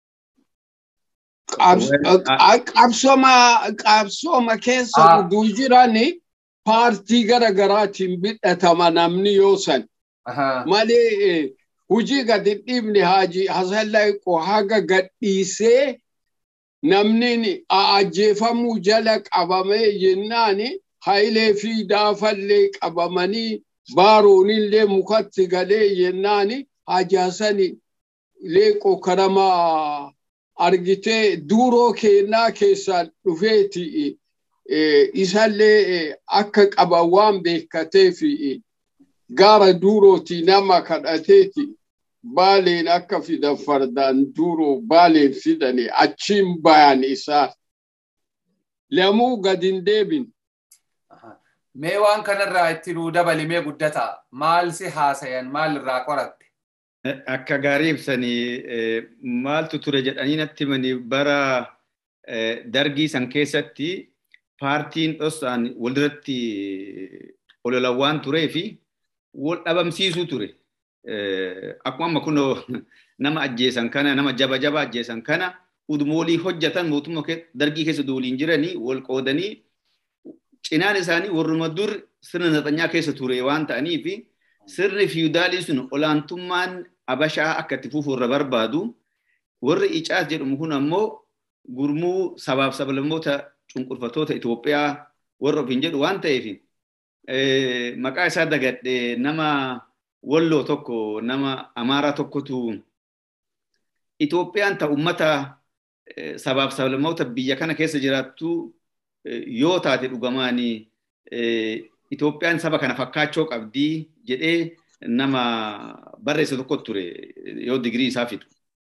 qabsoma qabsoma keessa uduu jirani paartii gara garaatiin bidhatama namni yoo san malee hujii gadi dhiibne haaji hasallaqo haga gadhiisee namni ajjeefamuu jala qabame jennaani hayilee fi daafallee qabamanii baaroonillee mukatti galee jennaani haaji hasani leeqo karamaa argitee duuroo keenyaa keessaan dhufeeti isallee akka qaban waan beekateef gaara duurooti nama kadhateeti baaleen akka fidan fardaan duuroo baaleen fidani achiin bayan isaa lamuu gadin deebin Mee waan kanarraa itti nuu dabalimee guddata maal si haasayan maal irraa qoratte? Akka gaarii ibsanii maaltu ture jedhanii natti himanii bara dargii san keessatti paartiin dhosaan walirratti ololawwaan turee fi wal dhabamsiisuu ture. Akkuma amma kunoo nama ajjeesan kana nama jaba jaba ajjeesan kana udmoolii hojjetan mootummaa dargii keessa waliin jiranii wal qoodanii cinaan isaanii warruma dur sirna naxanyaa keessa ture waan ta'aniif sirni fiidaalii sun olaantummaan abashaa akka itti fufu irra barbaadu warri icaas jedhamu kun ammoo gurmuu sabaaf sablammoota cunqurfatoota Itoophiyaa warra ofiin jedhu waan ta'eef maqaa isaa dagadhe nama walloo tokko nama amaaraa tokkotu Itoophiyaan ta ummata sabaaf sablammoota biyya kana keessa jiraattu yoo taate dhugamaanii Itoophiyaan saba kana fakkaachoo qabdii jedhee nama barreesse tokko ture yoo digirii isaa fixu.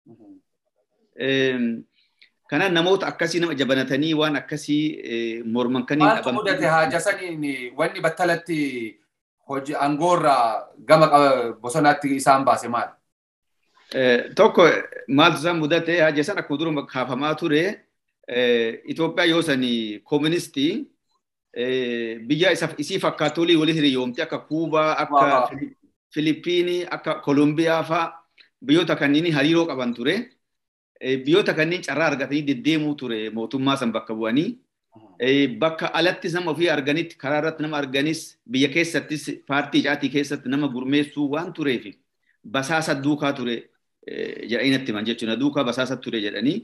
Kana namoota akkasii nama jabanatanii waan akkasii morman kaniin Maaltu mudate haaja saniin wanni battalatti hojii aangoorraa gama bosonaatti isaan baase maal? Tokko maaltu isaan mudate haaja san akkuma dura kaafamaa ture Itoophiyaa yoo sanii kooministii biyya isii fakkaatolii walii hiriyoomte akka Kuubaa, akka Filipiinii, akka Kolumbiyaa faa biyyoota kanneen hariiroo qaban ture. Biyyoota kanneen carraa argatanii deddeemuu ture mootummaa san bakka bu'anii. Bakka alattis nama ofii arganitti karaa irratti nama arganis biyya keessattis paartii caatii keessatti nama gurmeessuu waan tureef basaasa duukaa ture jedhanii natti himan jechuudha. Duukaa basaasa ture jedhanii.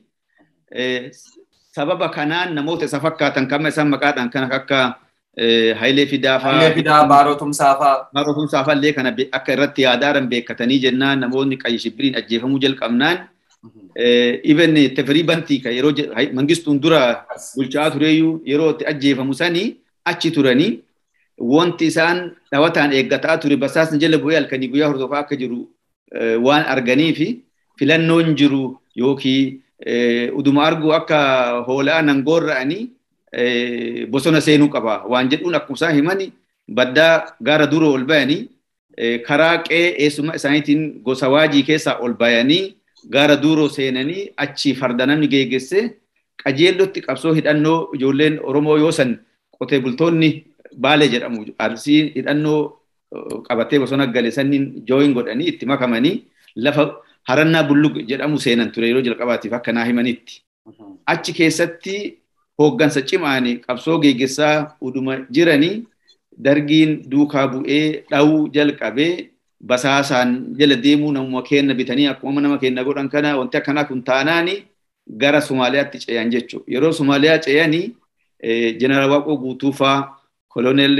sababa kanaan namoota isa fakkaatan kama isaan maqaadhaan kan akka Hayilee Fidaa fa'aa. Hayilee Fidaa Baarotumsaa fa'aa. Baarotumsaa fa'aa illee kana akka irratti yaadaaran beekatanii jennaan namoonni qayyi shibbiriin ajjeefamuu jalqabnaan. Even tefirii bantii kan yeroo mangistuun dura bulchaa tureyyuu yeroo itti ajjeefamu sanii achi turanii wanti isaan dhawataan eeggataa ture basaasni jala bu'ee halkanii guyyaa hordofaa akka jiru waan arganii fi filannoon jiru yookiin uduma argu akka hoolaa nangoorra'anii bosona seenuu qaba waan jedhuun akkuma isaan himani baddaa gaara dura ol bayanii karaa qee eessuma isaaniitiin gosa waajii keessaa ol bayanii gaara duuroo seenanii achi farda namni geeggesse qajeellotti qabsoo hidhannoo ijoolleen Oromoo yoo san qotee bultoonni Baalee jedhamu arsii hidhannoo qabatee bosona gale sanniin jooyin godhanii itti makamanii lafa harannaa bullug jedhamu seenan ture yeroo jalqabaatiif akka naa himanitti. Achi keessatti hooggansa cimaanii qabsoo geeggessaa uduma jiranii dargiin duukaa bu'ee dha'uu jalqabee basaasaan jala deemuu namuma kenna bitanii akkuma nama kenna godhan kana wanti akkanaa kun taanaani gara Somaaliyaatti ce'an jechuudha. Yeroo Somaaliyaa ce'anii jeneraal Waaqoo Guutuu faa koloneel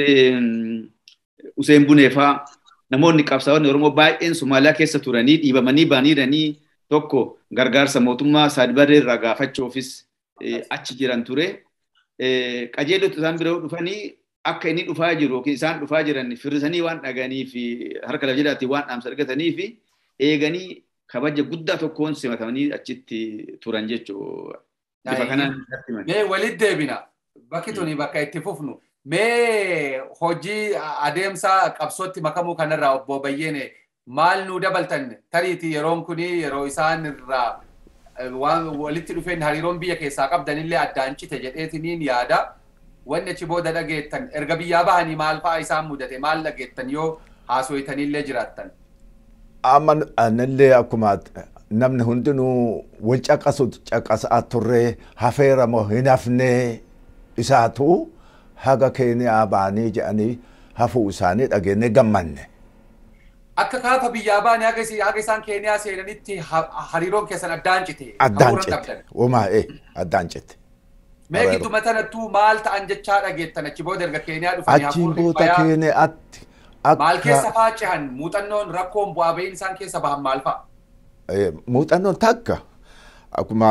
Useen Bunee faa namoonni qabsaa'onni Oromoo baay'een Somaaliyaa keessa turanii dhiibamanii baaniiranii tokko gargaarsa mootummaa Saadbarree irraa gaafachuufis achi jiran ture. Qajeelota isaan bira dhufanii akka inni dhufaa jiru yookiin isaan dhufaa jiran firrisanii waan dhaganii fi harka lafa jedhaatiin waan dhaamsa argatanii fi eeganii kabaja guddaa tokkoon simatamanii achitti turan jechuudha. Bifa kanaan Mee walitti deebina. Bakki tuni bakka itti fufnu. Mee hojii adeemsa qabsootti makamuu kanarraa obbo Bayyeene maal nu dabaltan tariiti yeroon kuni yeroo isaan irraa waan walitti dhufeen hariiroon biyya keessaa qabdanillee addaan cite jedheetiniin yaada. Wanni achi booda dhageettan erga biyyaa bahanii maal fa'aa isaan mudate maal dhageettan yoo haaso'itanillee jiraattan. Amma annillee akkuma namni hundinuu wal caqasu caqasaa turree hafeera moo hin hafnee isaatu haga keeniyaa baanii jedhanii hafuu isaanii dhageenye gammanne. Akka kaafa biyyaa baanii haga isaan keeniyaa seenanitti hariiroon keessan addaan cite. Addaan cite. Uumaa ee addaan cite. Mee gidduma tanattuu maal ta'an jechaa dhageettan achi booda erga keeniyaa dhufanii Achiin booda keeniyaatti Maal keessa faacihan muuxannoon rakkoon bu'aa ba'iin isaan keessa bahan maal fa'a? Muuxannoon takka akkuma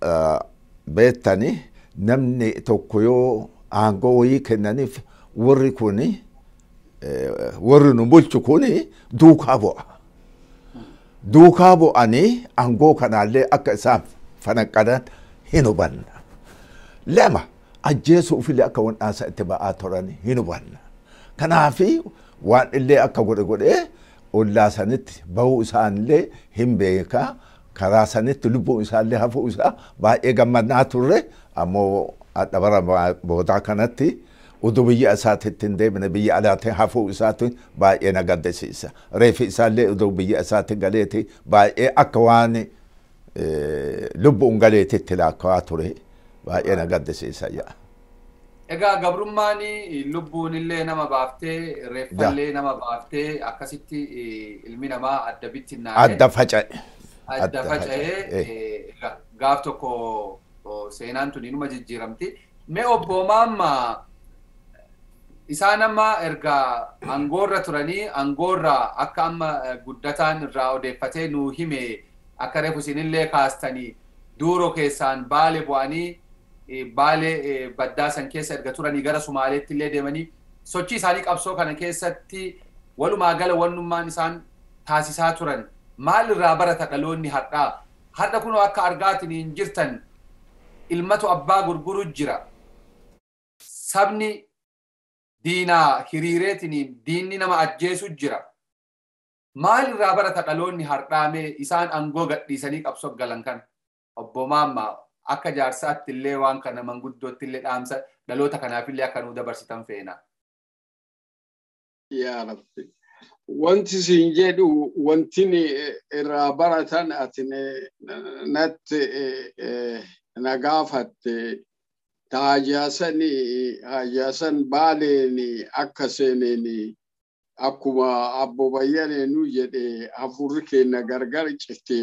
beektani namni tokko yoo aangoo wayii kennaniif warri kuni warri nu bulchu kuni duukaa bu'a. Duukaa bu'anii aangoo kanaallee akka isaan fanaqqadan hin hubanna. Lama ajjeesuufillee akka wan'aasa itti ba'aa turan hin hubanna. Kanaafi waan illee akka godhe godhee ollaa sanitti bahuu isaanillee hin beekaa. karaa sanitti lubbuun isaallee hafuu isaa baay'ee gammadnaa turre ammoo dabara boodaa kanatti utuu biyya isaatitti hin deemne biyya alaatti hafuu isaatti baay'ee na gaddisiisa. Reefi isaallee utuu biyya isaatti galeeti baay'ee akka waan lubbuun galeetitti laakkaawaa ture baay'ee na gaddisiisa yaa. Egaa gabrummaan lubbuun illee nama baaftee reeffallee nama baaftee akkasitti ilmi namaa adda bittinnaa'ee. Adda faca'e. adda faca'ee gaaf tokko seenaan tun inuma jijjiiramti. Mee obbo Maamma isaan amma erga angoorra turanii angoorra akka amma guddataan irraa odeeffatee nuu hime akka reefu isinillee kaastanii duuro keessaan baale bu'anii baale baddaa san keessa erga turanii gara Sumaaleetti illee deemanii sochii isaanii qabsoo kana keessatti walumaa gala wannummaan isaan taasisaa turan maal irraa barata dhaloonni har'aa har'a kunoo akka argaatiniin jirtan ilmatu abbaa gurguru jira sabni diinaa hiriireetiniin diinni nama ajjeesu jira maal irraa barata dhaloonni har'aamee isaan angoo gadhiisanii qabsoo galan kan obbo Maamma akka jaarsaatti illee waan kana manguddootti illee dhaamsa dhaloota kanaaf illee akka nuu dabarsitan feena. Yaa Rabbi. wanti siin jedhu wanti irraa baratan ati natti na gaafatte taajaasan haajaasan baaleen akka seeneen akkuma abbo bayyaneenu jedhe hafurri keenya gargar cite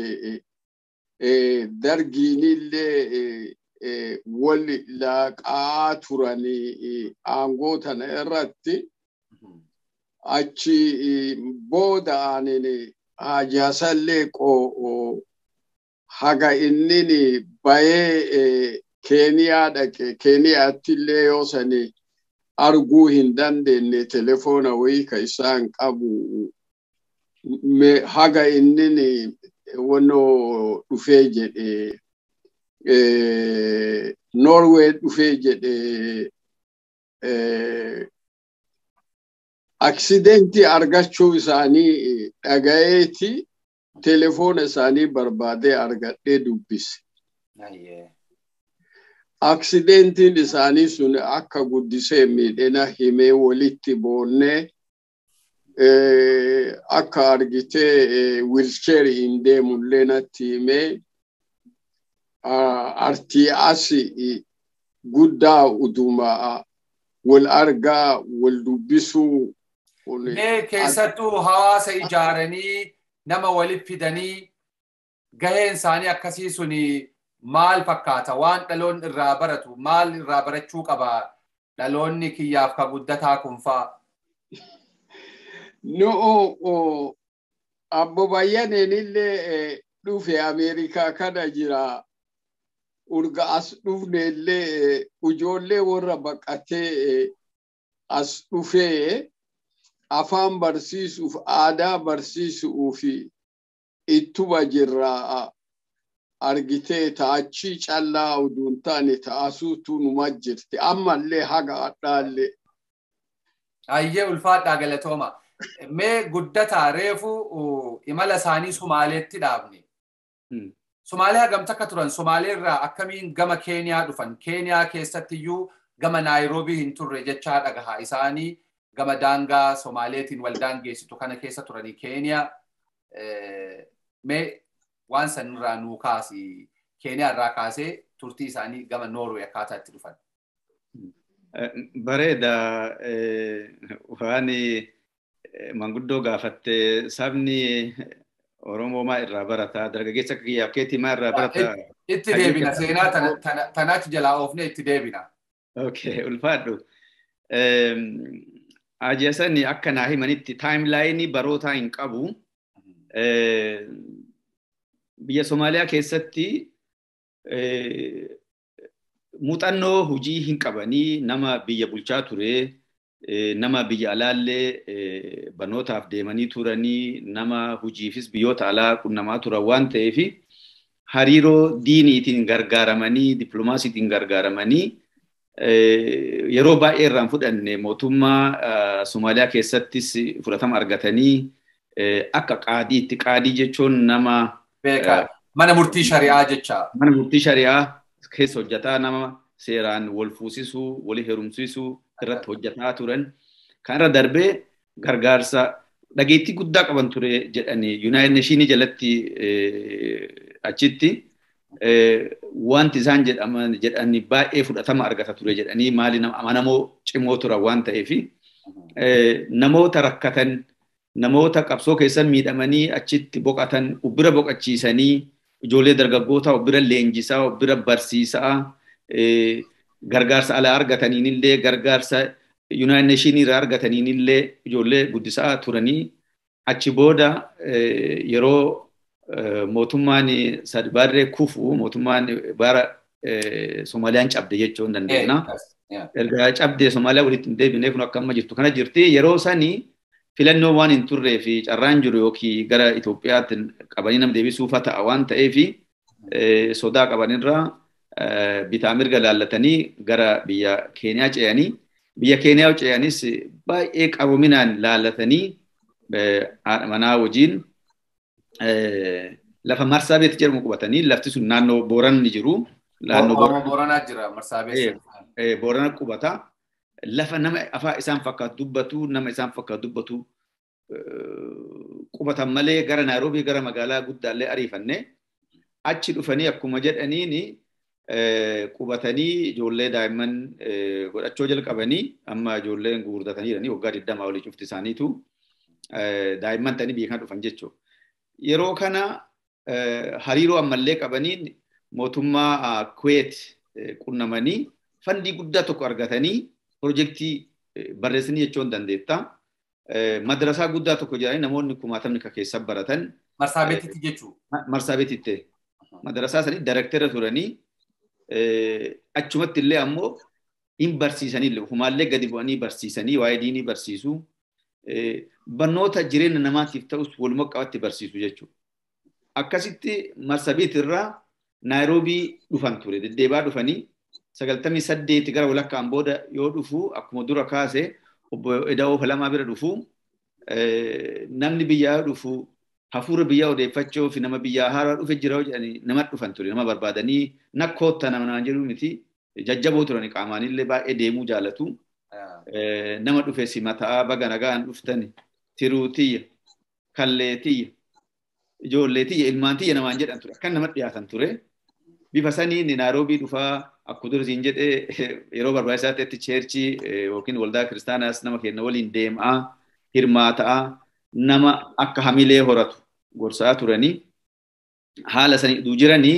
dargiinillee wal laaqaa turanii aangoo tana irratti achi booda aanini hajaasallee qoo haga innini bayee keeniyaa dhaqe keeniyaatti illee yoo sani arguu hin dandeenye telefoona wayii ka isaan qabu haga innini wano dhufee jedhe norway dhufee jedhe aksidentii argachuu isaanii dhagayeeti telefoona isaanii barbaadee argadhee dubbise. Aksidentiin isaanii sun akka guddisee miidhina himee walitti boonnee akka argitee wilcheer hin deemullee natti himee artii asi guddaa uduma wal argaa wal dubbisuu Mee keessattuu hawaasa ijaaranii nama walitti fidanii gaheen isaanii akkasii suni maal fakkaata? Waan dhaloon irraa baratu maal irraa barachuu qaba? Dhaloonni kiyyaaf ka guddataa kun faa. No, abbo bayyaneen illee dhufe Ameerikaa kana jira. Urga as dhufne illee ijoollee warra baqatee as dhufee afaan barsiisuuf aadaa barsiisuuf ittuma jirra argitee taachii callaa uduun taane taasuutu numa jirti ammallee haga adhaallee. Ayyee ulfaadhaa galatooma. Mee guddataa reefu imala isaanii Sumaaleetti dhaabne. Sumaalee hagamta akka turan Sumaalee irraa akkamiin gama Keeniyaa dhufan Keeniyaa keessatti iyyuu gama Naayiroobii hin turre jechaa dhagahaa isaanii gama daangaa Somaaleetiin wal daangeessitu kana keessa turanii Keeniyaa mee waan sanirraa nuu kaasi Keeniyaa irraa kaasee turtii isaanii gama Noorwee akkaataa itti dhufan. Bareeda waan manguddoo gaafatte sabni Oromoo maa irraa barata dargaggeessa akka kiyyaaf keetii maa irraa barata. Itti deebina seenaa tanaatti jalaa oofne itti deebina. Okay ulfaadhu. Ajasani akka naa himanitti taayimlaayinii barootaa hin qabu. Biyya Somaaliyaa keessatti muuxannoo hojii hin qabanii nama biyya bulchaa ture. nama biyya alaallee banootaaf deemanii turanii nama hojiifis biyyoota alaa qunnamaa turan waan ta'eef hariiroo diiniitiin gargaaramanii dippiloomaasiitiin gargaaramanii yeroo baay'ee irraan fudhanne mootummaa Somaaliyaa keessattis fudhatama argatanii akka qaadiitti qaadii jechuun nama mana murtii shari'aa jecha. Mana murtii shari'aa keessa hojjetaa nama seeraan wal fuusisuu, walii heerumsiisuu irratti hojjetaa turan. Kan irra darbee gargaarsa dhageettii guddaa qaban ture jedhanii Yuunaayit Neeshinii jalatti achitti wanti isaan jedhaman jedhanii baay'ee fudhatama argata ture jedhanii maali amanamoo cimoo turan waan ta'eef namoota rakkatan namoota qabsoo keessan miidhamanii achitti boqatan ubbira boqachiisanii ijoollee dargaggoota ubbira leenjisaa ubbira barsiisaa gargaarsa alaa argataniinillee gargaarsa Yuunaayit Neeshinii irraa argataniinillee ijoollee guddisaa turanii achi booda yeroo mootummaan sadbaarree kufu mootummaan bara Soomaaliyaan cabde jechuu hin dandeenya. Erga cabdee Somaaliyaa walitti hin deebinee kun akka amma jirtu kana jirti yeroo sanii filannoo waan hin turree fi carraan jiru yookiin gara Itoophiyaatti qabanii nam deebisuufa ta'a waan ta'eef sodaa qabanirraa bitaa mirga laallatanii gara biyya Keeniyaa ce'anii biyya Keeniyaa ce'anis baay'ee qaroominaan laallatanii haadha manaa wajjin lafa marsaa beet jedhamu qubatanii lafti sun naannoo Booran ni jiru. Naannoo Booranaa jira marsaa beet. Boorana qubata. Lafa nama afaan isaan fakkaatu dubbatu nama isaan fakkaatu dubbatu qubatan malee gara Naayiroobii gara magaalaa guddaallee ariifanne achi dhufanii akkuma jedhaniini qubatanii ijoollee daa'imman godhachuu jalqabanii amma ijoolleen gurgurtatanii jiranii waggaa digdamaa olii cufti isaaniitu daa'imman ta'anii biyya kana dhufan jechuudha. Yeroo kana hariiroo ammallee qabaniin mootummaa Kuweet qunnamanii fandii guddaa tokko argatanii pirojektii barreessanii jechuun dandeetta. Madrasaa guddaa tokko jedhanii namoonni kumaatamni kan keessa baratan. Marsaa beetitti jechuudha. Marsaa beetitti. Madrasaa sanii daayirektara turanii achumatti illee ammoo hin barsiisanii illee ofumaallee gadi bu'anii barsiisanii waa'ee diinii barsiisuu barnoota jireenya namaatiif ta'us walumaa qabatti barsiisu jechuudha. Akkasitti marsabiit irraa Naayiroobii dhufan ture deddeebaa dhufanii sagaltamii saddeeti gara walakkaan booda yoo dhufu akkuma dura kaase obbo Eda'oo Falamaa bira dhufu namni biyyaa dhufu hafuura biyyaa odeeffachuu fi nama biyyaa haaraa dhufe jira jedhanii nama dhufan ture nama barbaadanii nakkoota nama naan jedhu miti jajjaboo turani qaamaanillee baay'ee deemuu jaalatu. Nama dhufe simataa baga nagaan dhuftani tiruu tiyya kallee tiyya ijoollee tiyya ilmaan tiyya namaan jedhan ture akkan nama dhiyaatan ture. Bifa saniin Naayiroobii dhufaa akkuma dursiin jedhee yeroo barbaachisaa ta'etti cheerchii yookiin waldaa kiristaanaas nama keenya waliin deemaa hirmaataa nama akka hamilee horatu gorsaa turanii haala sanii jiranii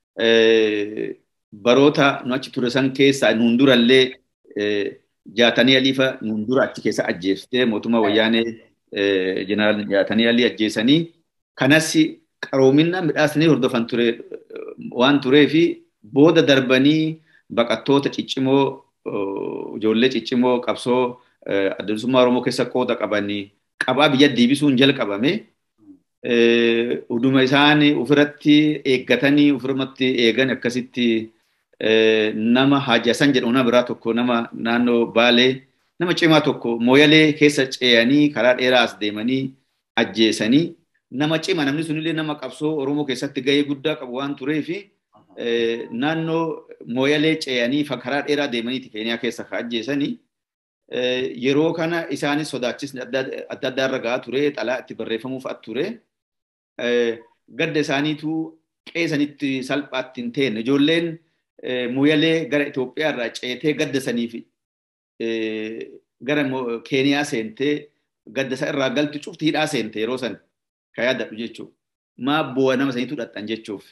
baroota nu achi ture san keessaa nuun durallee jaatanii aliifa nuun dura achi keessa ajjeeftee mootummaa wayyaanee jeneraal jaatanii alii ajjeesanii kanas qaroomina midhaasanii hordofan ture waan turee fi booda darbanii baqattoota ciccimoo ijoollee ciccimoo qabsoo adda Oromoo keessa qooda qabanii qabaa biyya deebisuun jalqabame. Uduma isaan ofirratti eeggatanii ofirratti eegan akkasitti nama Haajasan jedhamu nama biraa tokko nama naannoo Baalee nama cimaa tokko mooyalee keessa ce'anii karaa dheeraa as deemanii ajjeesanii nama cima namni sunillee nama qabsoo Oromoo keessatti gahee guddaa qabu waan tureefi naannoo mooyalee ce'anii karaa dheeraa deemaniiti Keeniyaa keessa ka ajjeesanii yeroo kana isaanis sodaachisni adda addaa irra gahaa ture xalaa itti barreeffamuuf at ture gadda isaaniitu qeesanitti salphaatti hin teenne ijoolleen mooyalee gara Itoophiyaa irraa ceetee gadda saniif gara Keeniyaa seentee gadda isaa irraa galti cufti hidhaa seente yeroo san ka yaadadhu jechuudha. Maa bu'a nama saniitu dhadhan jechuuf.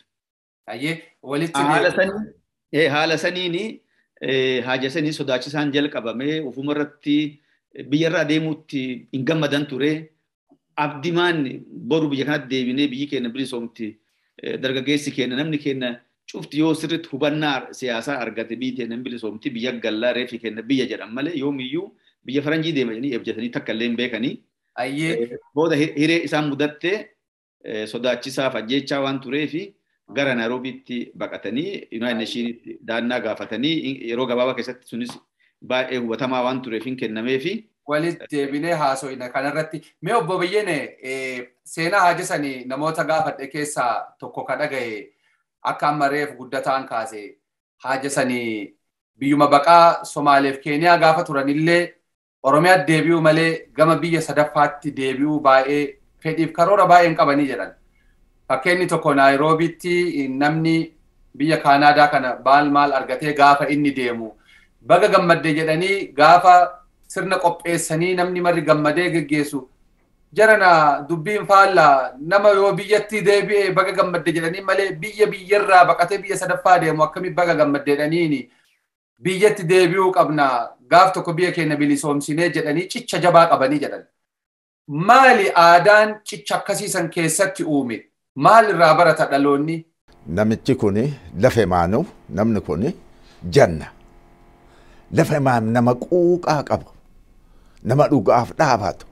Haala saniin haaja sanii sodaachisaan jalqabamee ofuma irratti biyya irraa deemuutti hin gammadan ture. Abdimaan boru biyya kanatti deebinee biyyi keenya bilisoomti. Dargaggeessi keenya namni keenya cufti yoo sirriitti hubannaa siyaasaa argate biyyi keenya bilisoomti biyya gallaa reefi keenya biyya jedhan malee yoomiyyuu biyya faranjii deemanii eebjatanii takka illee hin beekanii. Booda hiree isaan mudattee sodaachisaaf ajjechaa waan tureefi gara Nairoobiitti baqatanii Yuunaayit Neeshiniitti daannaa gaafatanii yeroo gabaabaa keessatti sunis baay'ee hubatamaa waan tureef hin kennameefi. Walitti deebinee haaso'ina kanarratti mee obbo Biyyene seenaa haajisanii namoota gaafadhe keessaa tokko ka dhagaye akka amma reef guddataan kaase haajisanii biyyuma baqaa Somaaleef Keeniyaa gaafa turanillee Oromiyaa deebi'uu malee gama biyya sadaffaatti deebi'uu baay'ee fedhiif karoora baay'een qabanii jedhan. Fakkeenyi tokko Naayiroobiitti namni biyya Kaanaadaa kana baal maal argatee gaafa inni deemu baga gammadde jedhanii gaafa sirna qopheessanii namni marri gammadee geggeessu jarana dubbiin faallaa nama yoo biyyatti deebi'e baga gammadde jedhanii malee biyya biyyarraa baqatee biyya sadaffaa deemu akkami baga gammadde jedhaniini biyyatti deebi'uu qabna gaaf tokko biyya keenya bilisoomsinee jedhanii cicha jabaa qabanii jedhan. Maali aadaan cicha akkasiisan keessatti uume? Maal irraa barata dhaloonni? Namichi kun lafa maanu namni kun janna. Lafa maanu nama quuqaa qaba. Nama dhugaaf dhaabatu.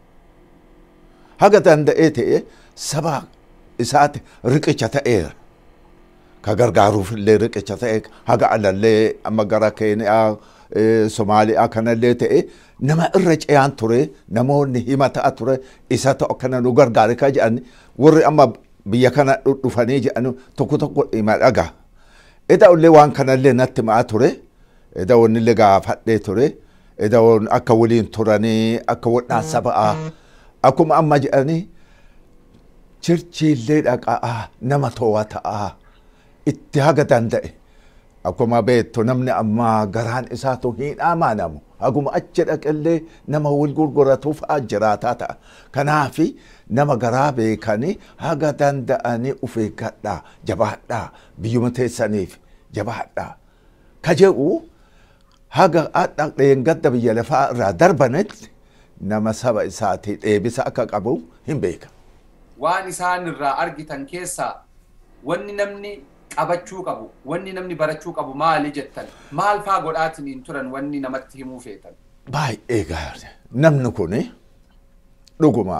Haga danda'ee ta'e saba isaati riqicha ta'eera. Ka gargaaruuf illee riqicha ta'e haga alallee amma gara Keeniyaa Somaaliyaa kanallee ta'e nama irra ce'aan ture namoonni hima ta'a ture isa ta'u akkana nu gargaare ka jedhan warri amma biyya kana dhufanii jedhan tokko tokko hima dhaga. Eda illee waan kanallee natti ma'a ture. Eda wannillee gaafadhee ture. Eda akka waliin turanii akka wadhaa saba'aa akkuma amma jedhanii chirchiillee dhaqaa nama to'ataa itti haga danda'e. Akkuma beektu namni ammaa garaan isaatu hin amaanamu. Haguma achi dhaqellee nama wal gurguratuuf jiraataa ta'a. Kanaafi nama garaa beekanii haga danda'anii of eeggadhaa jabaadhaa biyyuma teessaniif jabaadhaa. Ka jedhu haga dhaqeen gadda biyya lafaa irraa darbanitti nama saba isaatii deebisa akka qabu hin beeka. Waan isaan irraa argitan keessaa wanni namni qabachuu qabu wanni namni barachuu qabu maali jettan maal faa godhaatiin hin turan wanni namatti himuu feetan. Baay'ee gaarii namni kun dhuguma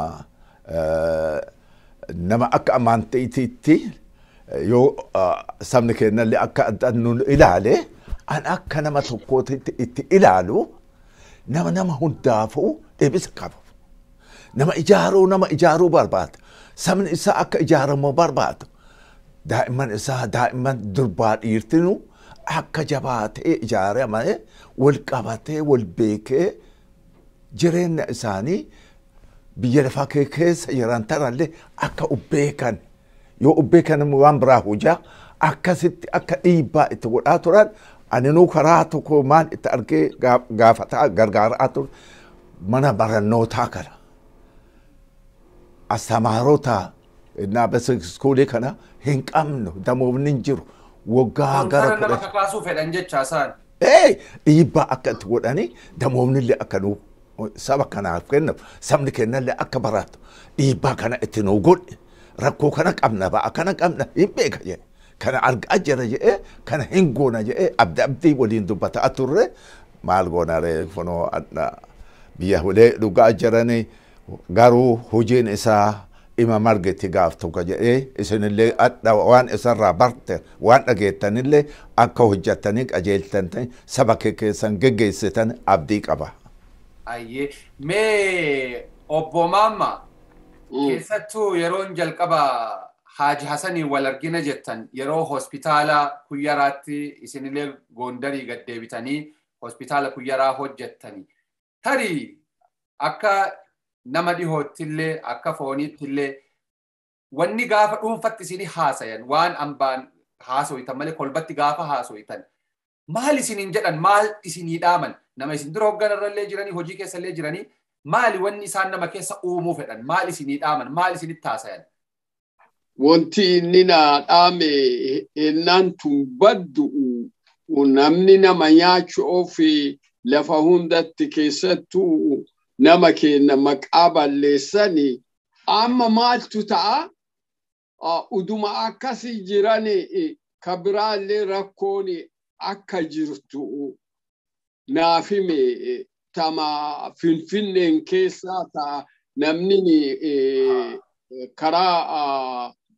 nama akka amantiitiitti yoo sabni keenyallee akka addaan nu ilaale an akka nama tokkootti itti ilaalu nama nama hundaafuu deebisa qabu. Nama ijaaruu nama ijaaruu barbaada. Sabni isaa akka ijaaramu barbaada. daa'imman isaa daa'imman durbaa dhiirtinu akka jabaatee ijaaramee wal qabatee wal beekee jireenya isaanii biyya lafaa keessa jiran tanallee akka ubbeekan yoo ubbeekan waan biraa hojaa akkasitti akka dhiibbaa itti godhaa turan aninuu karaa tokko maal itti argee gaafataa gargaaraa ture mana barannootaa kana astamaarotaa innaa basa iskuulii kana hin qabnu damoofni hin jiru waggaa gara Kana nama kakaasuu fedhan jecha isaan. Ee dhiibbaa akka itti godhanii damoofni illee akka nu saba kanaaf kennamu sabni kennallee akka baratu dhiibbaa kana itti nu godhe rakkoo kana qabna ba'a kana qabna hin beeka jedhe kana argaa jira jedhee kana hin goona jedhee abdi abdii waliin dubbataa turre maal goona ree funoo biyya hulee dhugaa jiranii garuu hojiin isaa ima margetti gaaf tokko jedhee isinillee adda waan isarraa barte waan dhageettanillee akka hojjettanii qajeeltanii saba kee keessan geggeessitan abdii qaba. Ayyee mee obbo Maamma keessattuu yeroon jalqaba Haaji Hasanii wal argina jettan yeroo hospitaala kuyyaraatti isinillee goondarii gad deebitanii hospitaala kuyyaraa hojjettanii tarii akka nama dhihoottillee akka fooniittillee wanni gaafa dhuunfatti isinii haasayan waan ambaan haasoyitan malee kolbatti gaafa haasoyitan maal isiniin jedhan maal isinii dhaaman nama isin dura hoogganarrallee jiranii hojii keessallee jiranii maali wanni isaan nama keessa uumuu fedhan maal isinii dhaaman maal isinitti haasayan. Wanti inni naa dhaame ennaan tun baddu namni nama nyaachuuf lafa hundatti keessattuu nama keenya maqaa balleessani amma maaltu ta'a uduma akkasi jiran ka biraallee rakkoon akka jirtu naafime tama finfinneen keessaa ta'a namni karaa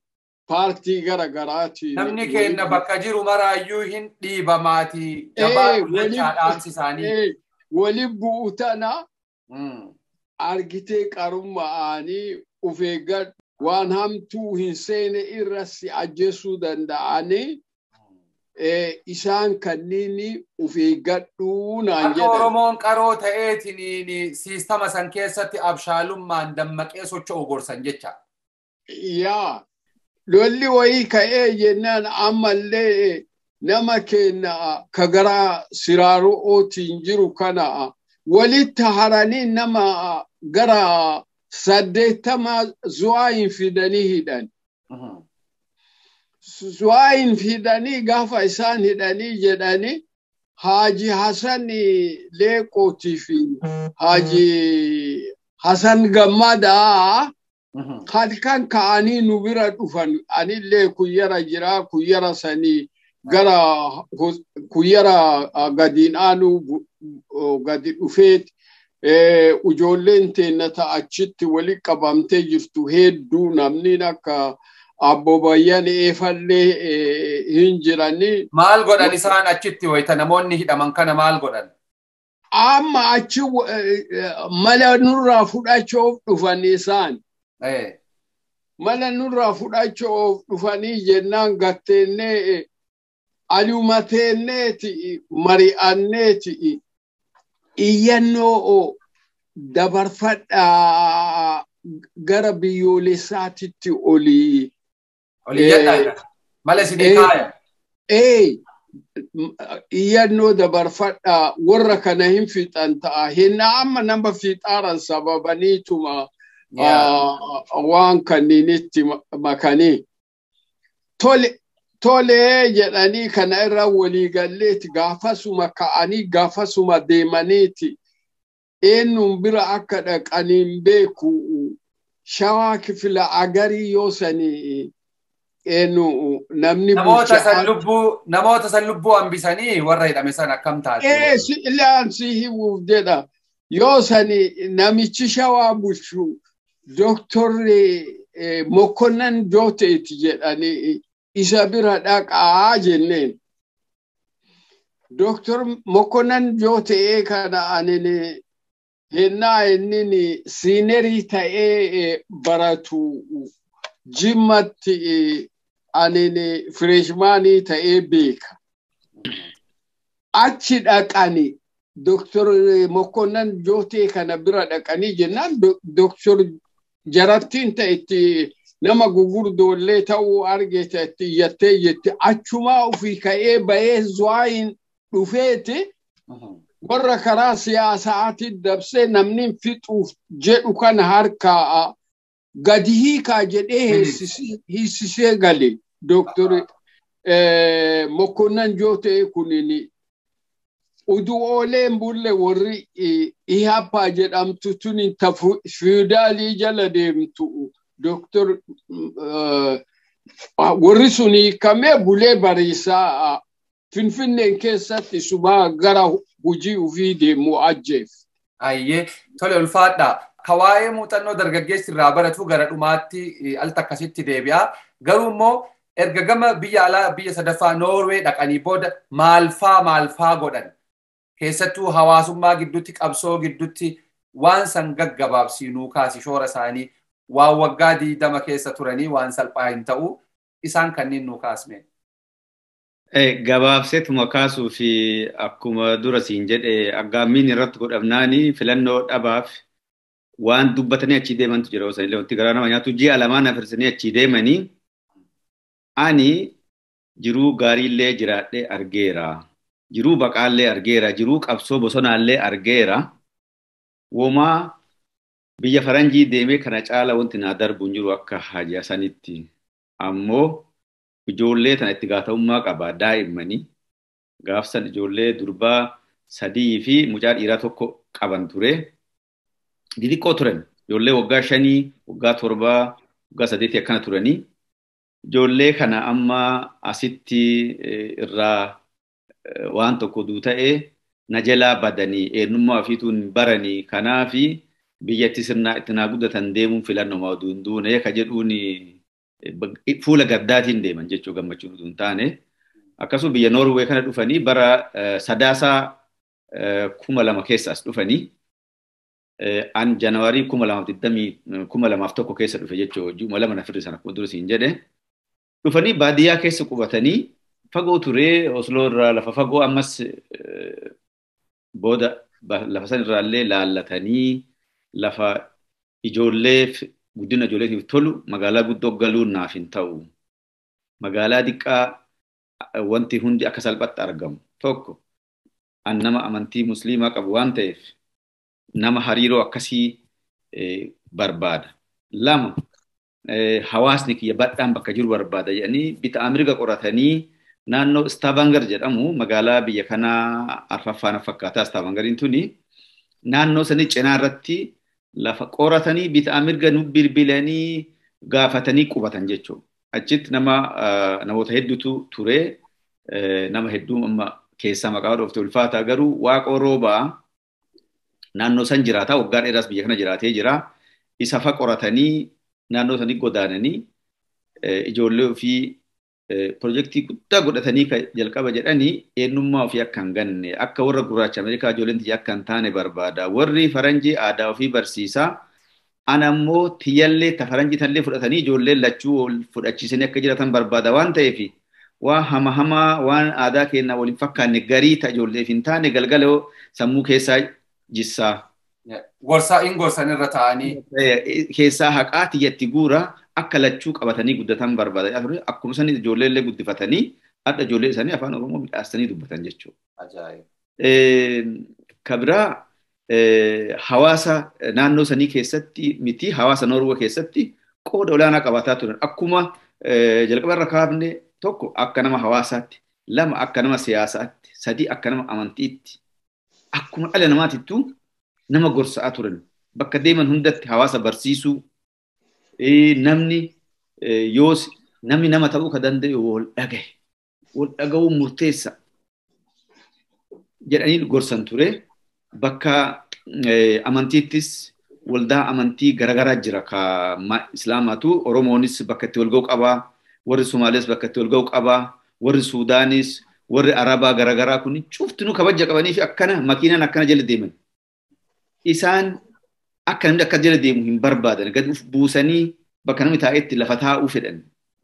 paartii gara garaatiin. Namni keenya bakka jiru maraayyuu hin dhiibamaati. Jabaa guddachaa dhaamsi isaanii. Wali bu'u tana argitee qarummaa'anii of eeggadhu waan hamtuu hin seene irra si ajjeesuu danda'anii isaan kanniin of eeggadhuu naan Akka jedhan. Oromoon qaroo ta'eetiin siistama san keessatti abshaalummaan dammaqee socho'u gorsan jecha. Yaa lolli wayii ka'ee jennaan ammallee nama keenya ka gara siraaro'ootiin jiru kana walitti haranii nama gara saddeettama zu'aa hin fidanii hidhan. Zu'aa hin fidanii gaafa isaan hidhanii jedhanii Haaji Hasan Leeqootii fi Haaji Hasan Gammadaa halkan ka'anii nu bira dhufan anillee kuyyara jiraa kuyyara sanii gara kuyyara gadiin aanu gadi dhufeet ijoolleen teennata achitti wali qabamtee jirtu hedduu namni akka abbobayyan eefallee hin jiranii. Maal godhan isaan achitti wayita namoonni hidhaman kana maal godhan? Amma achi mala nurraa fudhachuuf dhufan isaan. Mala nurraa fudhachuuf dhufanii jennaan gatteennee alumateenneeti mari'anneeti iyyannoo dabarfadhaa gara biyyoolessaatitti olii. Olii jedhaa mala isinii kaaya. Ee iyyannoo dabarfadhaa warra kana hin fixan ta'a. Hinna amma nama fixaaran sababaniituma waan kanniinitti makanii. Tole tolee jedhanii kana irra waliigalleeti gaafasuma ka'anii gaafasuma deemaniiti. Eenyuun bira akka dhaqaniin beeku shawaa kifila agarii yoo sanii eenyu namni Namoota san lubbuu namoota san lubbuu hambisanii warra hidhame san akkam taate. Ee si ilaan si himuuf jedha yoo sani namichi shawaa bulchu doktorri Mokkonnan Jooteeti jedhanii isa bira dhaqaa jenneen. Doktor Mokkonnan Jootee kana anini hennaa inni siinerii ta'ee baratu jimmatti anini fireeshmaanii ta'ee beeka. Achi dhaqani Doktor Mokkonnan Jootee kana bira dhaqanii jennaan Doktor jarattiin ta'etti nama gugurdoollee ta'uu argite itti iyyattee jetti achumaa ofii ka'ee bahee zuwaayin dhufeeti warra karaa siyaasaati dabsee namni fixuuf jedhu kana harkaa gadi hiikaa jedhee hiisisee gale dooktor Mokkonnan Jootee kunin udu'ooleen bulle warri ihappaa jedhamtu tun fiidaalii jala deemtu doktor warri sun hiikamee bulee bariisaa finfinneen keessatti sumaa gara hujii ufii deemu ajjeef. Ayyee tole ulfaadha. Kawaayee muuxannoo dargaggeessi irraa baratu gara dhumaatti al takkasitti deebi'a. Garuu immoo erga gama biyya alaa biyya sadaffaa Noorwee dhaqanii booda maalfaa maalfaa godhan. Keessattuu hawaasummaa gidduutti qabsoo gidduutti waan san gaggabaabsii nuu kaasi shoora isaanii waan waggaa diidama keessa turanii waan salphaa hin ta'u isaan kanneen nuu kaasne. Gabaabseetuma kaasuu fi akkuma dura siin jedhe aggaammiin irratti godhamnaani filannoo dhabaaf waan dubbatanii achii deemantu jira osoo illee wanti garaa nama nyaatu ji'a lamaan afirsanii achii deemanii ani jiruu gaariillee jiraadhee argeera. Jiruu baqaallee argeera. Jiruu qabsoo bosonaallee argeera. Womaa biyya faranjii deemee kana caala wanti naa darbu hin jiru akka haja sanitti. Ammoo ijoollee tana itti gaafatamummaa qaba daa'immanii. Gaafsan ijoollee durbaa sadii fi mucaa dhiiraa tokko qaban ture. Xixiqqoo turan. Ijoollee waggaa shanii, waggaa torbaa, waggaa sadeetii akkana turanii. Ijoollee kana amma asitti irraa waan tokko duu ta'ee na jalaa badanii eenyummaa ofiituun baranii kanaafi biyyatti sirnaa itti naa guddatan deemuun filannoo oduu hin duune ka jedhuun fuula gaddaatiin deeman jechuu gammachuun utuu hin taane. Akkasuma biyya Noorwee kana dhufanii bara sadaasaa kuma lama keessa as dhufanii an janawaarii kuma lamaaf digdamii kuma lamaaf tokko keessa dhufe jechuu kuma lama nafirri sana akkuma dura siin jedhe dhufanii baadiyyaa keessa qubatanii fagoo turee Osloo irraa lafa fagoo ammas booda lafa san irraallee laallatanii lafa ijoolleef guddina ijoolleetiif tolu magaalaa guddoo galuun naaf hin ta'u. Magaalaa xiqqaa wanti hundi akka salphatti argamu tokko an nama amantii musliimaa qabu waan ta'eef nama hariiroo akkasii barbaada. Lama hawaasni kiyya badhaan bakka jiru barbaada jedhanii bitaa mirga qoratanii naannoo Stavanger jedhamu magaalaa biyya kanaa arfaffaan fakkaataa Stavangeriin tuni naannoo sanii cinaa irratti lafa qoratanii bitaa mirga nu bilbilanii gaafatanii qubatan jechuudha. Achitti nama namoota hedduutu ture nama hedduu amma keessaa maqaa dhoofte ulfaataa garuu waaqoo roobaa naannoo san jiraata waggaa dheeraas biyya kana jiraatee jira. Isa fa qoratanii naannoo sanii godaananii ijoollee ofii pirojektii guddaa godhatanii jalqaba jedhanii eenyummaa ofii akka hin ganne akka warra gurraacha Ameerikaa ijoolleen tiyya akka hin taane barbaada. Warri faranjii aadaa ofii barsiisaa. Ana ammoo tiyyallee ta faranjii tallee fudhatanii ijoolleen lachuu fudhachiisanii akka jiraatan barbaada waan ta'eef waan hama hamaa waan aadaa keenyaa waliin fakkaanne garii ta ijoolleef hin taane galgala sammuu keessaa jissaa. Gorsaa in gorsan irra taa'anii. Keessaa haqaa tiyyatti guura akka lachuu qabatanii guddatan barbaada. Akkuma isaanii ijoollee illee guddifatanii adda ijoollee isaanii afaan Oromoo midhaastanii dubbatan jechuudha. Kabiraa hawaasa naannoo sanii keessatti miti hawaasa Noorwee keessatti qooda olaanaa qabaataa turan. Akkuma jalqaba irra kaafne tokko akka nama hawaasaatti, lama akka nama siyaasaatti, sadii akka nama amantiitti, akkuma dhala namaatittuu nama gorsaa turan. Bakka deeman hundatti hawaasa barsiisuu, namni yoos namni nama ta'uu ka danda'u wal dhagahe, wal dhaga'uun murteessa jedhanii gorsan ture. Bakka amantiittis waldaa amantii garaagaraa jira ka islaamaatu oromoonis bakka itti wal ga'u qabaa warri somaalees bakka itti wal ga'u qabaa warri suudaanis warri arabaa garaagaraa kun cuftinuu kabaja qabanii fi akkana makiinaan akkana jala deeman isaan akka namni akka jala deemu hin barbaadan gad buusanii bakka namni taa'etti lafa taa'uu fedhan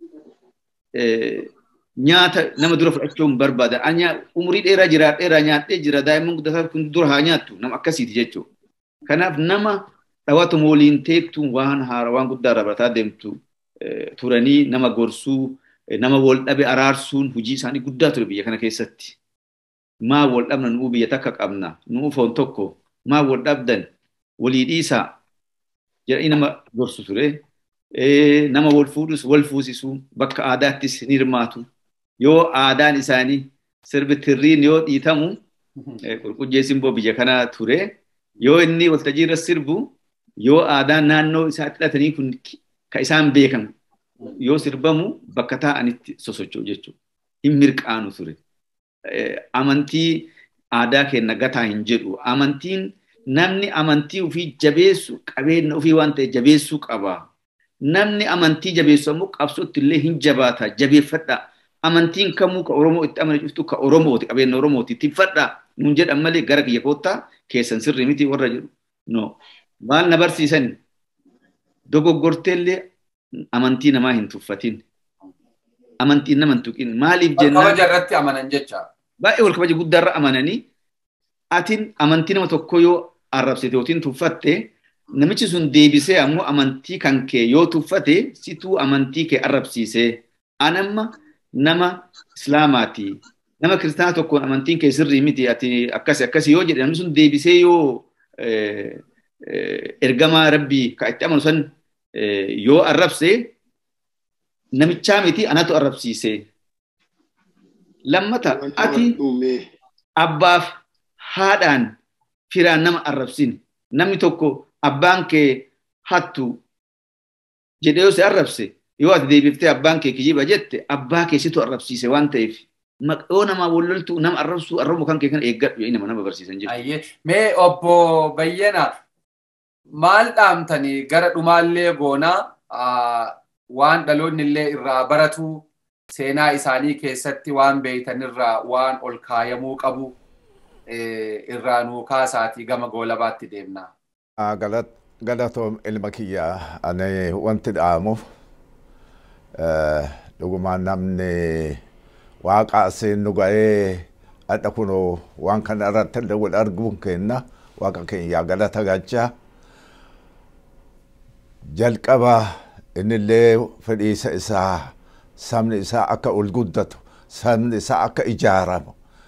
nyaata nama dura fudhachuu hin barbaadan. Anya umurii dheeraa jiraadheeraa nyaadhee jira daa'imman guddataa kun dura haa nyaattu nama akkasiiti jechuudha. Kanaaf nama dhawatuma waliin teettu waan haara waan guddaa irraa barataa deemtu turanii nama gorsuu nama wal dhabe araarsuun hojii isaanii guddaa ture biyya kana keessatti. Maa wal dhabna nuu biyya takka qabna nuu foon tokko maa wal dhabdan walii dhiisaa jedhanii nama gorsu ture. Nama wal fuudhus wal fuusisuu bakka aadaattis ni hirmaatu. yoo aadaan isaanii sirbi tirriin yoo dhiitamu qulqulleessin boo biyya kana ture yoo inni waltajjii irra sirbu yoo aadaan naannoo isaatti hidhatanii kun ka isaan beekan yoo sirbamu bakka taa'anitti sosocho'u jechuudha. Hin mirqaanu ture. Amantii aadaa keenya gataa hin jedhu. Amantiin namni amantii ofii jabeessu qabeenya ofii waan ta'e jabeessuu qaba. Namni amantii jabeessu ammoo qabsootti illee hin jabaata jabeeffadha. amantiin kamuu ka Oromoo itti amane cuftu ka Oromooti qabeenya Oromooti tifadha nuun jedhan malee gara kiyya koottaa keessan sirrii miti warra jedhu no maal na barsiisan dogoggorteellee amantii namaa hin tuffatin amantiin nama hin tuqin maaliif jennaan kabaja irratti amanan jecha baay'ee wal kabaja guddaa irra amananii atin amantii nama tokko yoo arrabsite yookiin tuffatte namichi sun deebisee ammoo amantii kan kee yoo tuffate situu amantii kee arrabsiisee anamma nama islaamaati nama kiristaana tokkoon amantiin kee sirrii miti ati akkasi akkasi yoo jedhe namni sun deebisee yoo ergamaa rabbii ka itti amanu san yoo arrabse namichaa miti anatu arrabsiise lammata ati abbaaf haadhaan firaan nama arrabsin namni tokko abbaan kee hattu jedhee yoo si arrabse yoo ati deebiftee abbaan kee kijiba jette abbaa keessitu arrabsiise waan ta'eef yoo nama walloltu nama arrabsuu arrabuu kan kee kana eeggadhu jedhanii nama nama barsiisan jechuudha. Mee obbo Bayyana maal dhaamtanii gara dhumaallee goonaa waan dhaloonni illee irraa baratu seenaa isaanii keessatti waan beeytanirraa waan ol kaayamuu qabu irraa nuu kaasaatii gama goolabaatti deemna. Galatoom ilma kiyyaa ani wanti dhaamuuf dhugumaan namni waaqa asiin nu ga'ee adda kunoo waan kana irratti illee wal arguun kenna waaqa keenya galata gachaa jalqaba innillee fedhiisa isaa sabni isaa akka ol guddatu sabni isaa akka ijaaramu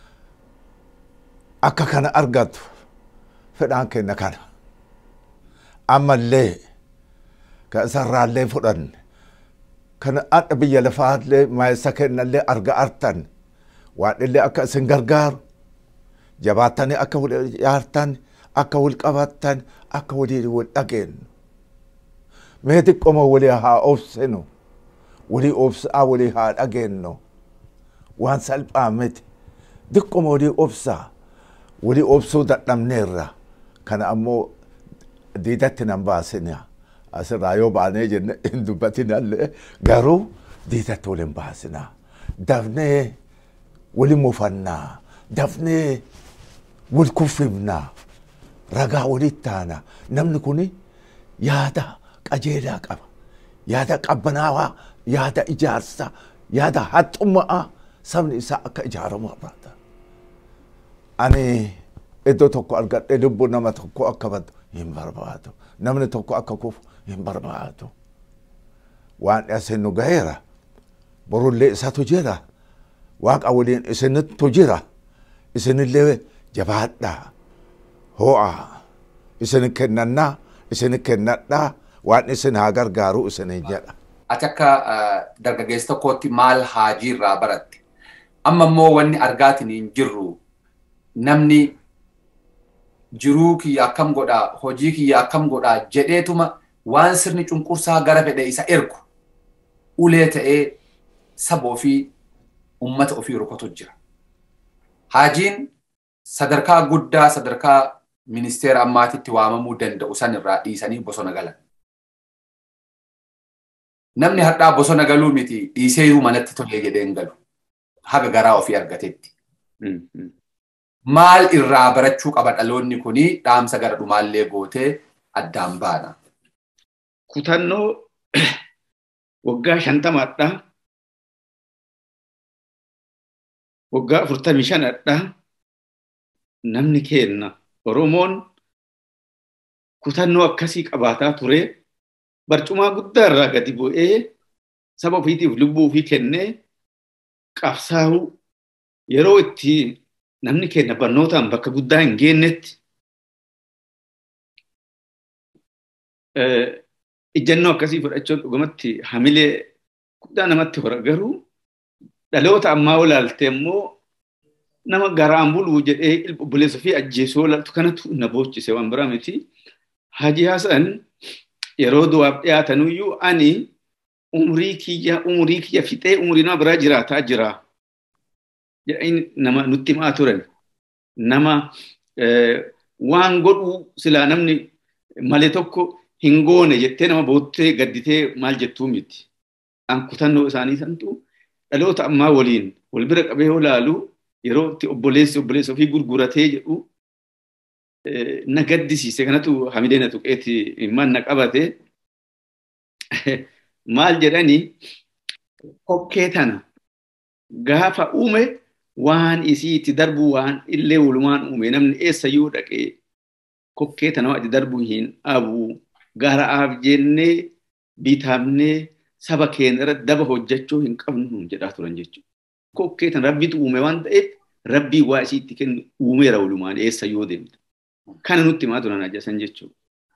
akka kana argatu fedhaan kenna kana ammallee ka isarraallee fudhanne kana adda biyya lafaallee maayisa kennallee arga artan waan illee akka isin gargaaru jabaattanii akka wal ijaartan akka wal qabattan akka walii wal dhageenyu mee xiqqoma walii haa obsinu walii obsaa walii haa dhageenyu waan salphaa miti xiqqoma walii obsaa walii obsuu dadhabneerra kana ammoo diidatti nan baasina asirraa yoo baanee jenne hin dubbatinallee garuu diidatti waliin baasina dafnee wali mufannaa dafnee wal kuffifnaa ragaa walitti taana namni kun yaada qajeelaa qaba yaada qabbanaawaa yaada ijaarsa yaada haxxummaa sabni isaa akka ijaaramu barbaada. Ani iddoo tokko argadhee lubbuu nama tokko akka badu hin barbaadu namni tokko akka kufu hin barbaadu waan isin nu gaheera borullee isatu jira waaqa waliin isinittu jira isinillee jabaadhaa ho'a isin kennannaa isin kennadhaa waan isin haa gargaaru isinin jedha. Ati akka dargaggeessa tokkootti maal haajii irraa baratte? Amma immoo wanni argaatiin hin jirru namni jiruu kiyya akkam godhaa hojii kiyya akkam godhaa jedheetuma waan sirni cunqursaa gara fedhe isa ergu ulee ta'ee saba ofii ummata ofii rukutu jira. Haajiin sadarkaa guddaa sadarkaa ministeera ammaatitti waamamuu danda'u san irraa dhiisanii bosona galan. Namni har'aa bosona galuu miti dhiiseeyuu manatti tolee jedhee hin galu. Haga garaa ofii argatetti. Maal irraa barachuu qaba dhaloonni kuni dhaamsa gara dhumaallee gootee addaan baana. Kutannoo waggaa shantamaadha. Waggaa afurtamii shanadha. Namni keenna Oromoon kutannoo akkasii qabaataa ture. Barcumaa guddaa irraa gadi bu'ee saba ofiitiif lubbuu ofii kennee qabsaa'uu yeroo itti namni keenya barnootaan bakka guddaa hin geennetti ijjannoo akkasii fudhachuun dhugumatti hamilee guddaa namatti hora garuu dhaloota ammaa olaaltee immoo nama garaan buluu jedhee obboleessa ofii ajjeesuu olaaltu kanatu na boochise waan biraa miti. Hajii Hasan yeroo du'aaf dhiyaatanuyyuu ani umrii kiyya umrii kiyya fixee umrii nama biraa jiraataa jira. jedhanii nama nutti himaa turan. Nama waan godhuu silaa namni malee tokko hin goone jettee nama boottee gadditee maal jettuu miti. An kutannoo isaanii santu dhaloota ammaa waliin wal bira qabee yoo ilaalu yeroo itti obboleessi obboleessa ofii gurguratee jedhu na gaddisiise kanatu hamilee na tuqeeti himman na qabate maal jedhani kokkee tana gaafa uume waan isii itti darbu waan illee walumaan uume namni eessayyuu dhaqee kokkee tana itti darbu hin dhabu garaaf jennee bitaamnee saba keenya irratti daba hojjechuu hin qabnu jedhaa turan jechuudha. Kokkee tana rabbitu uume waan ta'eef rabbii waa isii itti kennu uumeera walumaan eessayyuu deemte. Kana nutti himaa turan ajjasan jechuudha.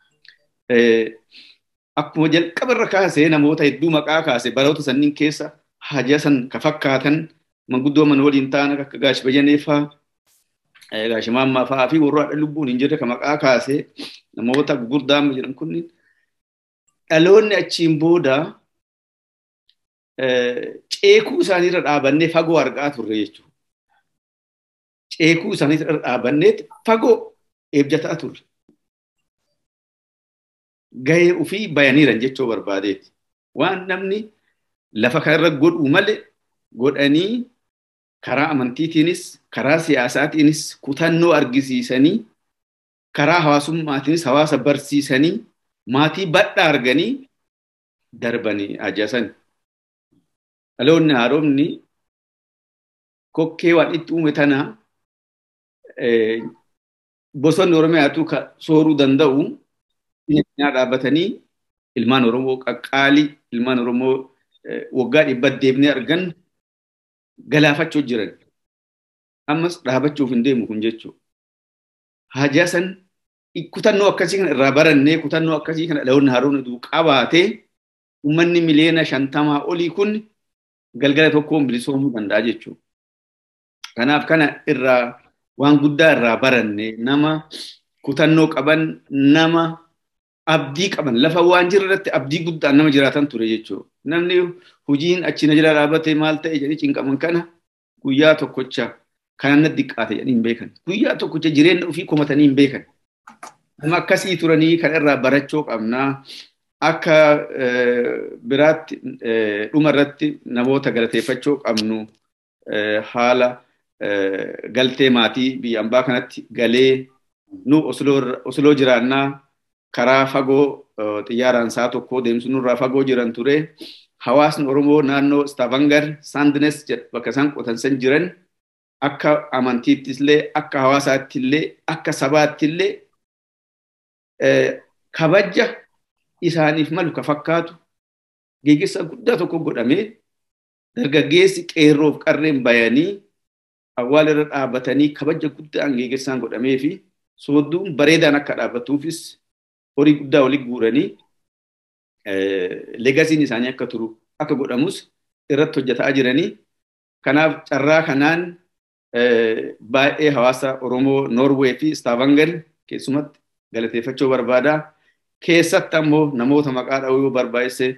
Akkuma jalqabarra kaasee namoota hedduu maqaa kaase baroota sanniin keessa haja san ka fakkaatan manguddoo mana waliin ta'an akka gaashi bayyaneeffaa gaashi maammaa fa'aa fi warra haadha lubbuun hin jirre ka maqaa kaase namoota gurguddaa jedhan kunniin dhaloonni achiin booda ceekuu isaaniirra dhaabannee fagoo argaa turre jechuudha. Ceekuu isaaniirra dhaabannee fagoo eebjataa turre. Gahee ofii bayaniiran jechuu barbaadeeti. waan namni lafa kanarra godhu malee godhanii karaa amantiitiinis karaa siyaasaatiinis kutannoo argisiisanii karaa hawaasummaatiinis hawaasa barsiisanii maatii badhaa arganii darbanii ajaasan. Dhaloonni haaromni kokkee waan itti uume tana bosonni Oromiyaatu sooruu danda'u cinaa dhaabbatanii ilmaan Oromoo qaqqaalii ilmaan Oromoo waggaa dhibba deebnee argan galaafachuu jiran. Ammas dhaabachuuf hin deemu kun jechuudha. Hajaasan kutannoo akkasii kana irraa barannee kutannoo akkasii kana dhaloonni haaromni qabaatee uummanni miliyoona shantamaa olii kun galgala tokkoon bilisoomuu danda'a jechuudha. Kanaaf kana irraa waan guddaa irraa baranne nama kutannoo qaban nama abdii qaban lafa waan jiru irratti abdii guddaan nama jiraatan ture jechuudha. Namni hojiin achi na jala dhaabbate maal ta'e jedhee cinqaman kana guyyaa tokkocha kanan na diqqaate jedhanii hin beekan. Guyyaa tokkocha jireenya ofii komatanii hin beekan. Nama akkasii turanii kan irraa barachuu qabnaa. Akka biraatti dhuma irratti namoota galateeffachuu qabnu haala galtee maatii biyya ambaa kanatti galee nu osloo jiraannaa karaa fagoo xiyyaaraan saa tokko deemsu nurraa fagoo jiran ture. Hawaasni Oromoo naannoo Stavanger Sandnes bakka isaan qotansan jiran akka amantiittillee akka hawaasaattillee akka sabaattillee kabaja isaaniif malu ka fakkaatu geggeessa guddaa tokko godhamee dargaggeessi qeerroof qarreen bayanii awwaala irra dhaabbatanii kabaja guddaan geggeessaan godhamee fi soodduun bareedaan akka dhaabbatuufis horii guddaa walitti guuranii legasiin isaanii akka turu akka godhamus irratti hojjetaa jiranii. Kanaaf carraa kanaan baay'ee hawaasa Oromoo Noorwee fi Stavanger keessumatti galateeffachuu barbaada. Keessatti ammoo namoota maqaa dha'uu yoo barbaachise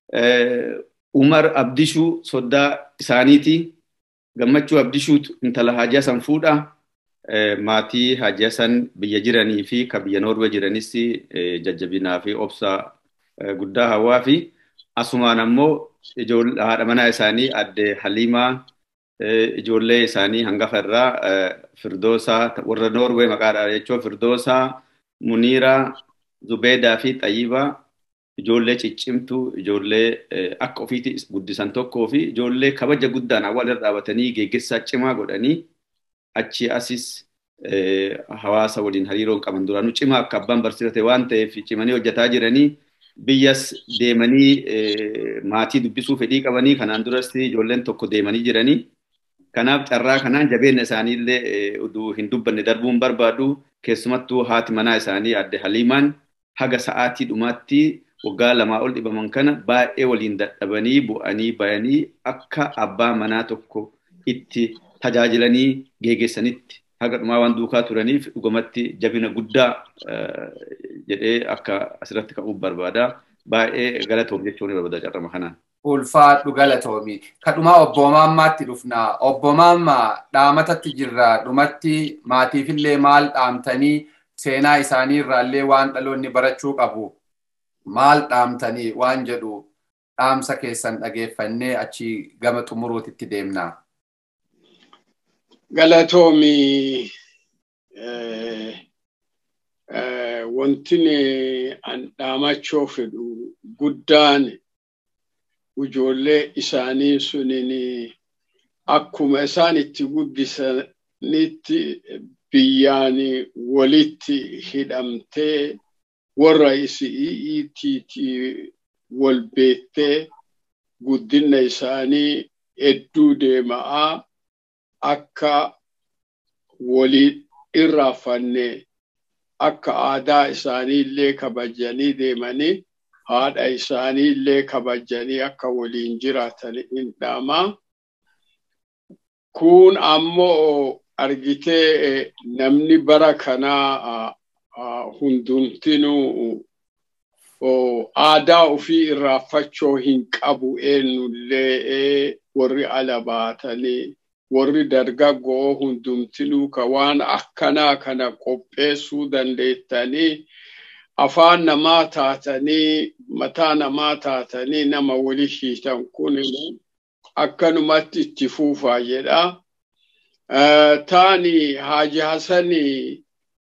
Umar Abdishuu soddaa isaaniiti. Gammachuu Abdishuutu intala Hajaa san fuudha. Maatii Hajaa san biyya jiranii fi kan biyya Noorwee jiranis jajjabinaa fi obsa guddaa hawaa fi asumaan ammoo haadha manaa isaanii adde Haliimaa ijoollee isaanii hangafa irraa Firdoosaa warra Noorwee maqaadha jechuun Firdoosaa Muniiraa Zubeedaa fi Xayyibaa ijoollee ciccimtuu ijoollee akka ofiitti guddisan tokkoo fi ijoollee kabaja guddaan awwaala irra dhaabatanii geggeessaa cimaa godhanii achi asis hawaasa waliin hariiroon qaban duraanuu cimaa akka abbaan barsiifate waan ta'eef cimanii hojjetaa jiranii biyyas deemanii maatii dubbisuu fedhii qabanii kanaan duras ijoolleen tokko deemanii jiranii. Kanaaf carraa kanaan jabeenya isaaniillee uduu hin dubbanne darbuun barbaadu keessumattuu haati manaa isaanii adde Haliimaan haga sa'aatii dhumaatti waggaa lamaa ol dhibaman kana baay'ee waliin dadhabanii bu'anii bayanii akka abbaa manaa tokko itti tajaajilanii geggeessanitti haga dhumaa waan duukaa turaniif dhugumatti jabina guddaa jedhee akka asirratti ka'uuf barbaada. Baay'ee galatoom jechuun barbaada carrama kanaan. Ulfaadhu galatoomi. Kadhumaa obbo Maammaatti dhufna. Obbo Maammaa dhaamatatti jirra. Dhumatti maatiifillee maal dhaamtanii seenaa isaanii irraallee waan dhaloonni barachuu qabu. Maal dhaamtanii waan jedhu dhaamsa keessan dhageeffannee achi gama xumuruutitti deemna. Galatoomi wanti an dhaamachuu fedhu guddaan ijoollee isaanii sunin akkuma isaan itti guddisanitti biyyaan walitti hidhamtee warra isi'iitiiti wal beektee guddina isaanii hedduu deema'aa akka walii irraafanne akka aadaa isaanii illee kabajanii deemanii haadha isaanii illee kabajanii akka waliin jiraatan hin dhaamaa. Kun ammoo argitee namni bara kanaa hundumtinuu aadaa ofii irraafachuu hin qabu eenyullee warri ala baatanii warri dargaggoo hundumtinuu ka waan akkanaa kana qopheessuu dandeettanii afaan namaa taatanii mataa namaa taatanii nama wali shiitan kun akkanumatti itti fuufaa jedha. Taani Haaji Hasani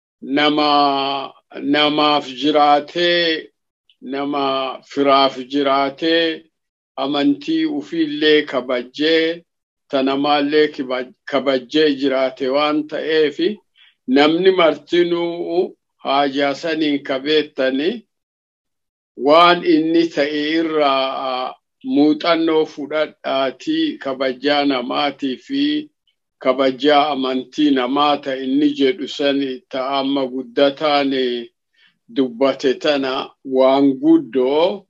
nama namaaf jiraatee nama firaaf jiraatee amantii ufiillee kabajjee tanamaallee kabajjee jiraate waan ta'eef namni martinuu Haaji Hasaniin kabeettani waan inni ta'e irraa muuxannoo fudhadhaatii kabajaa namaatii fi kabajaa amantii namaa ta inni jedhu sani ta amma guddataan dubbate tana waan guddoo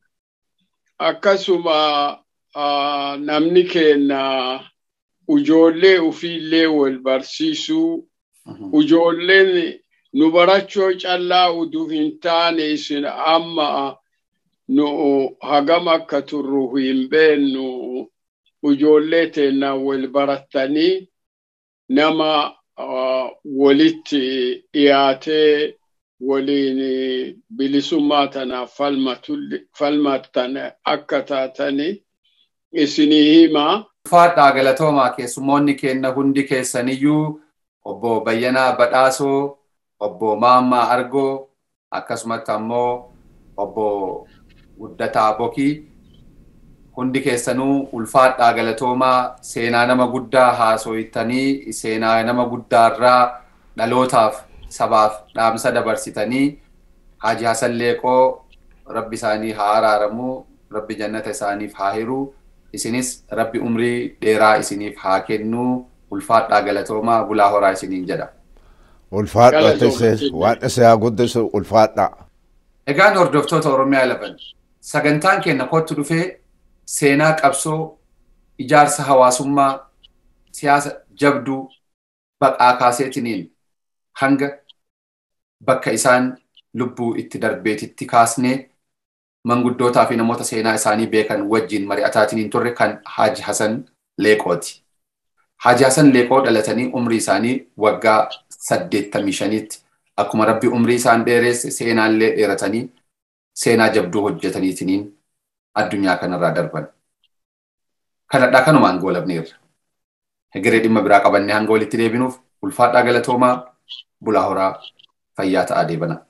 akkasuma namni kenna ujoollee ufiillee wal barsiisuu ujoolleen nu barachoo callaa uduu hin taane isin amma nu hagam akka turru hin beennu ujoollee teennaa wal barattanii nama walitti dhiyaatee waliin bilisummaa tanaaf falmattan akka taatani isinii hima. Ulfaadhaa galatoomaa keessummoonni kenna hundi keessaniyyuu obbo Bayyanaa Badhaasoo, obbo Maammaa Argoo, akkasumatti ammoo obbo Guddataa Bokii hundi keessanuu ulfaadhaa galatoomaa seenaa nama guddaa haasoytanii seenaa nama guddaarraa dhalootaaf sabaaf dhaamsa dabarsitanii Haaji Hasan Leeqoo rabbi isaanii haa araaramu rabbi jannata isaaniif haa hiru isinis rabbi umrii dheeraa isiniif haa kennu ulfaadhaa galatoomaa bulaa horaa isiniin jedha. Ulfaadhaa tise waan isa haa guddisu ulfaadhaa. Egaan hordoftoota Oromiyaa laban sagantaan keenya kottu dhufee seenaa qabsoo ijaarsa hawaasummaa siyaasa jabduu baqaa kaaseetiniin hanga bakka isaan lubbuu itti darbeetitti kaasnee manguddootaa fi namoota seenaa isaanii beekan wajjin mari'ataatiniin turre kan Haaji Hasan Leeqooti. Haaji Hasan Leeqoo dhalatanii umrii isaanii waggaa saddeettamii shaniitti akkuma rabbi umrii isaan dheeresse seenaallee dheeratanii seenaa jabduu hojjetaniitiniin addunyaa kanarraa darban. Kanadhaa kanumaan goolabneerra. Hegeree dhimma biraa qabannee hanga walitti deebinuuf ulfaadhaa galatoomaa bulaa horaa fayyaa ta'aa deebana.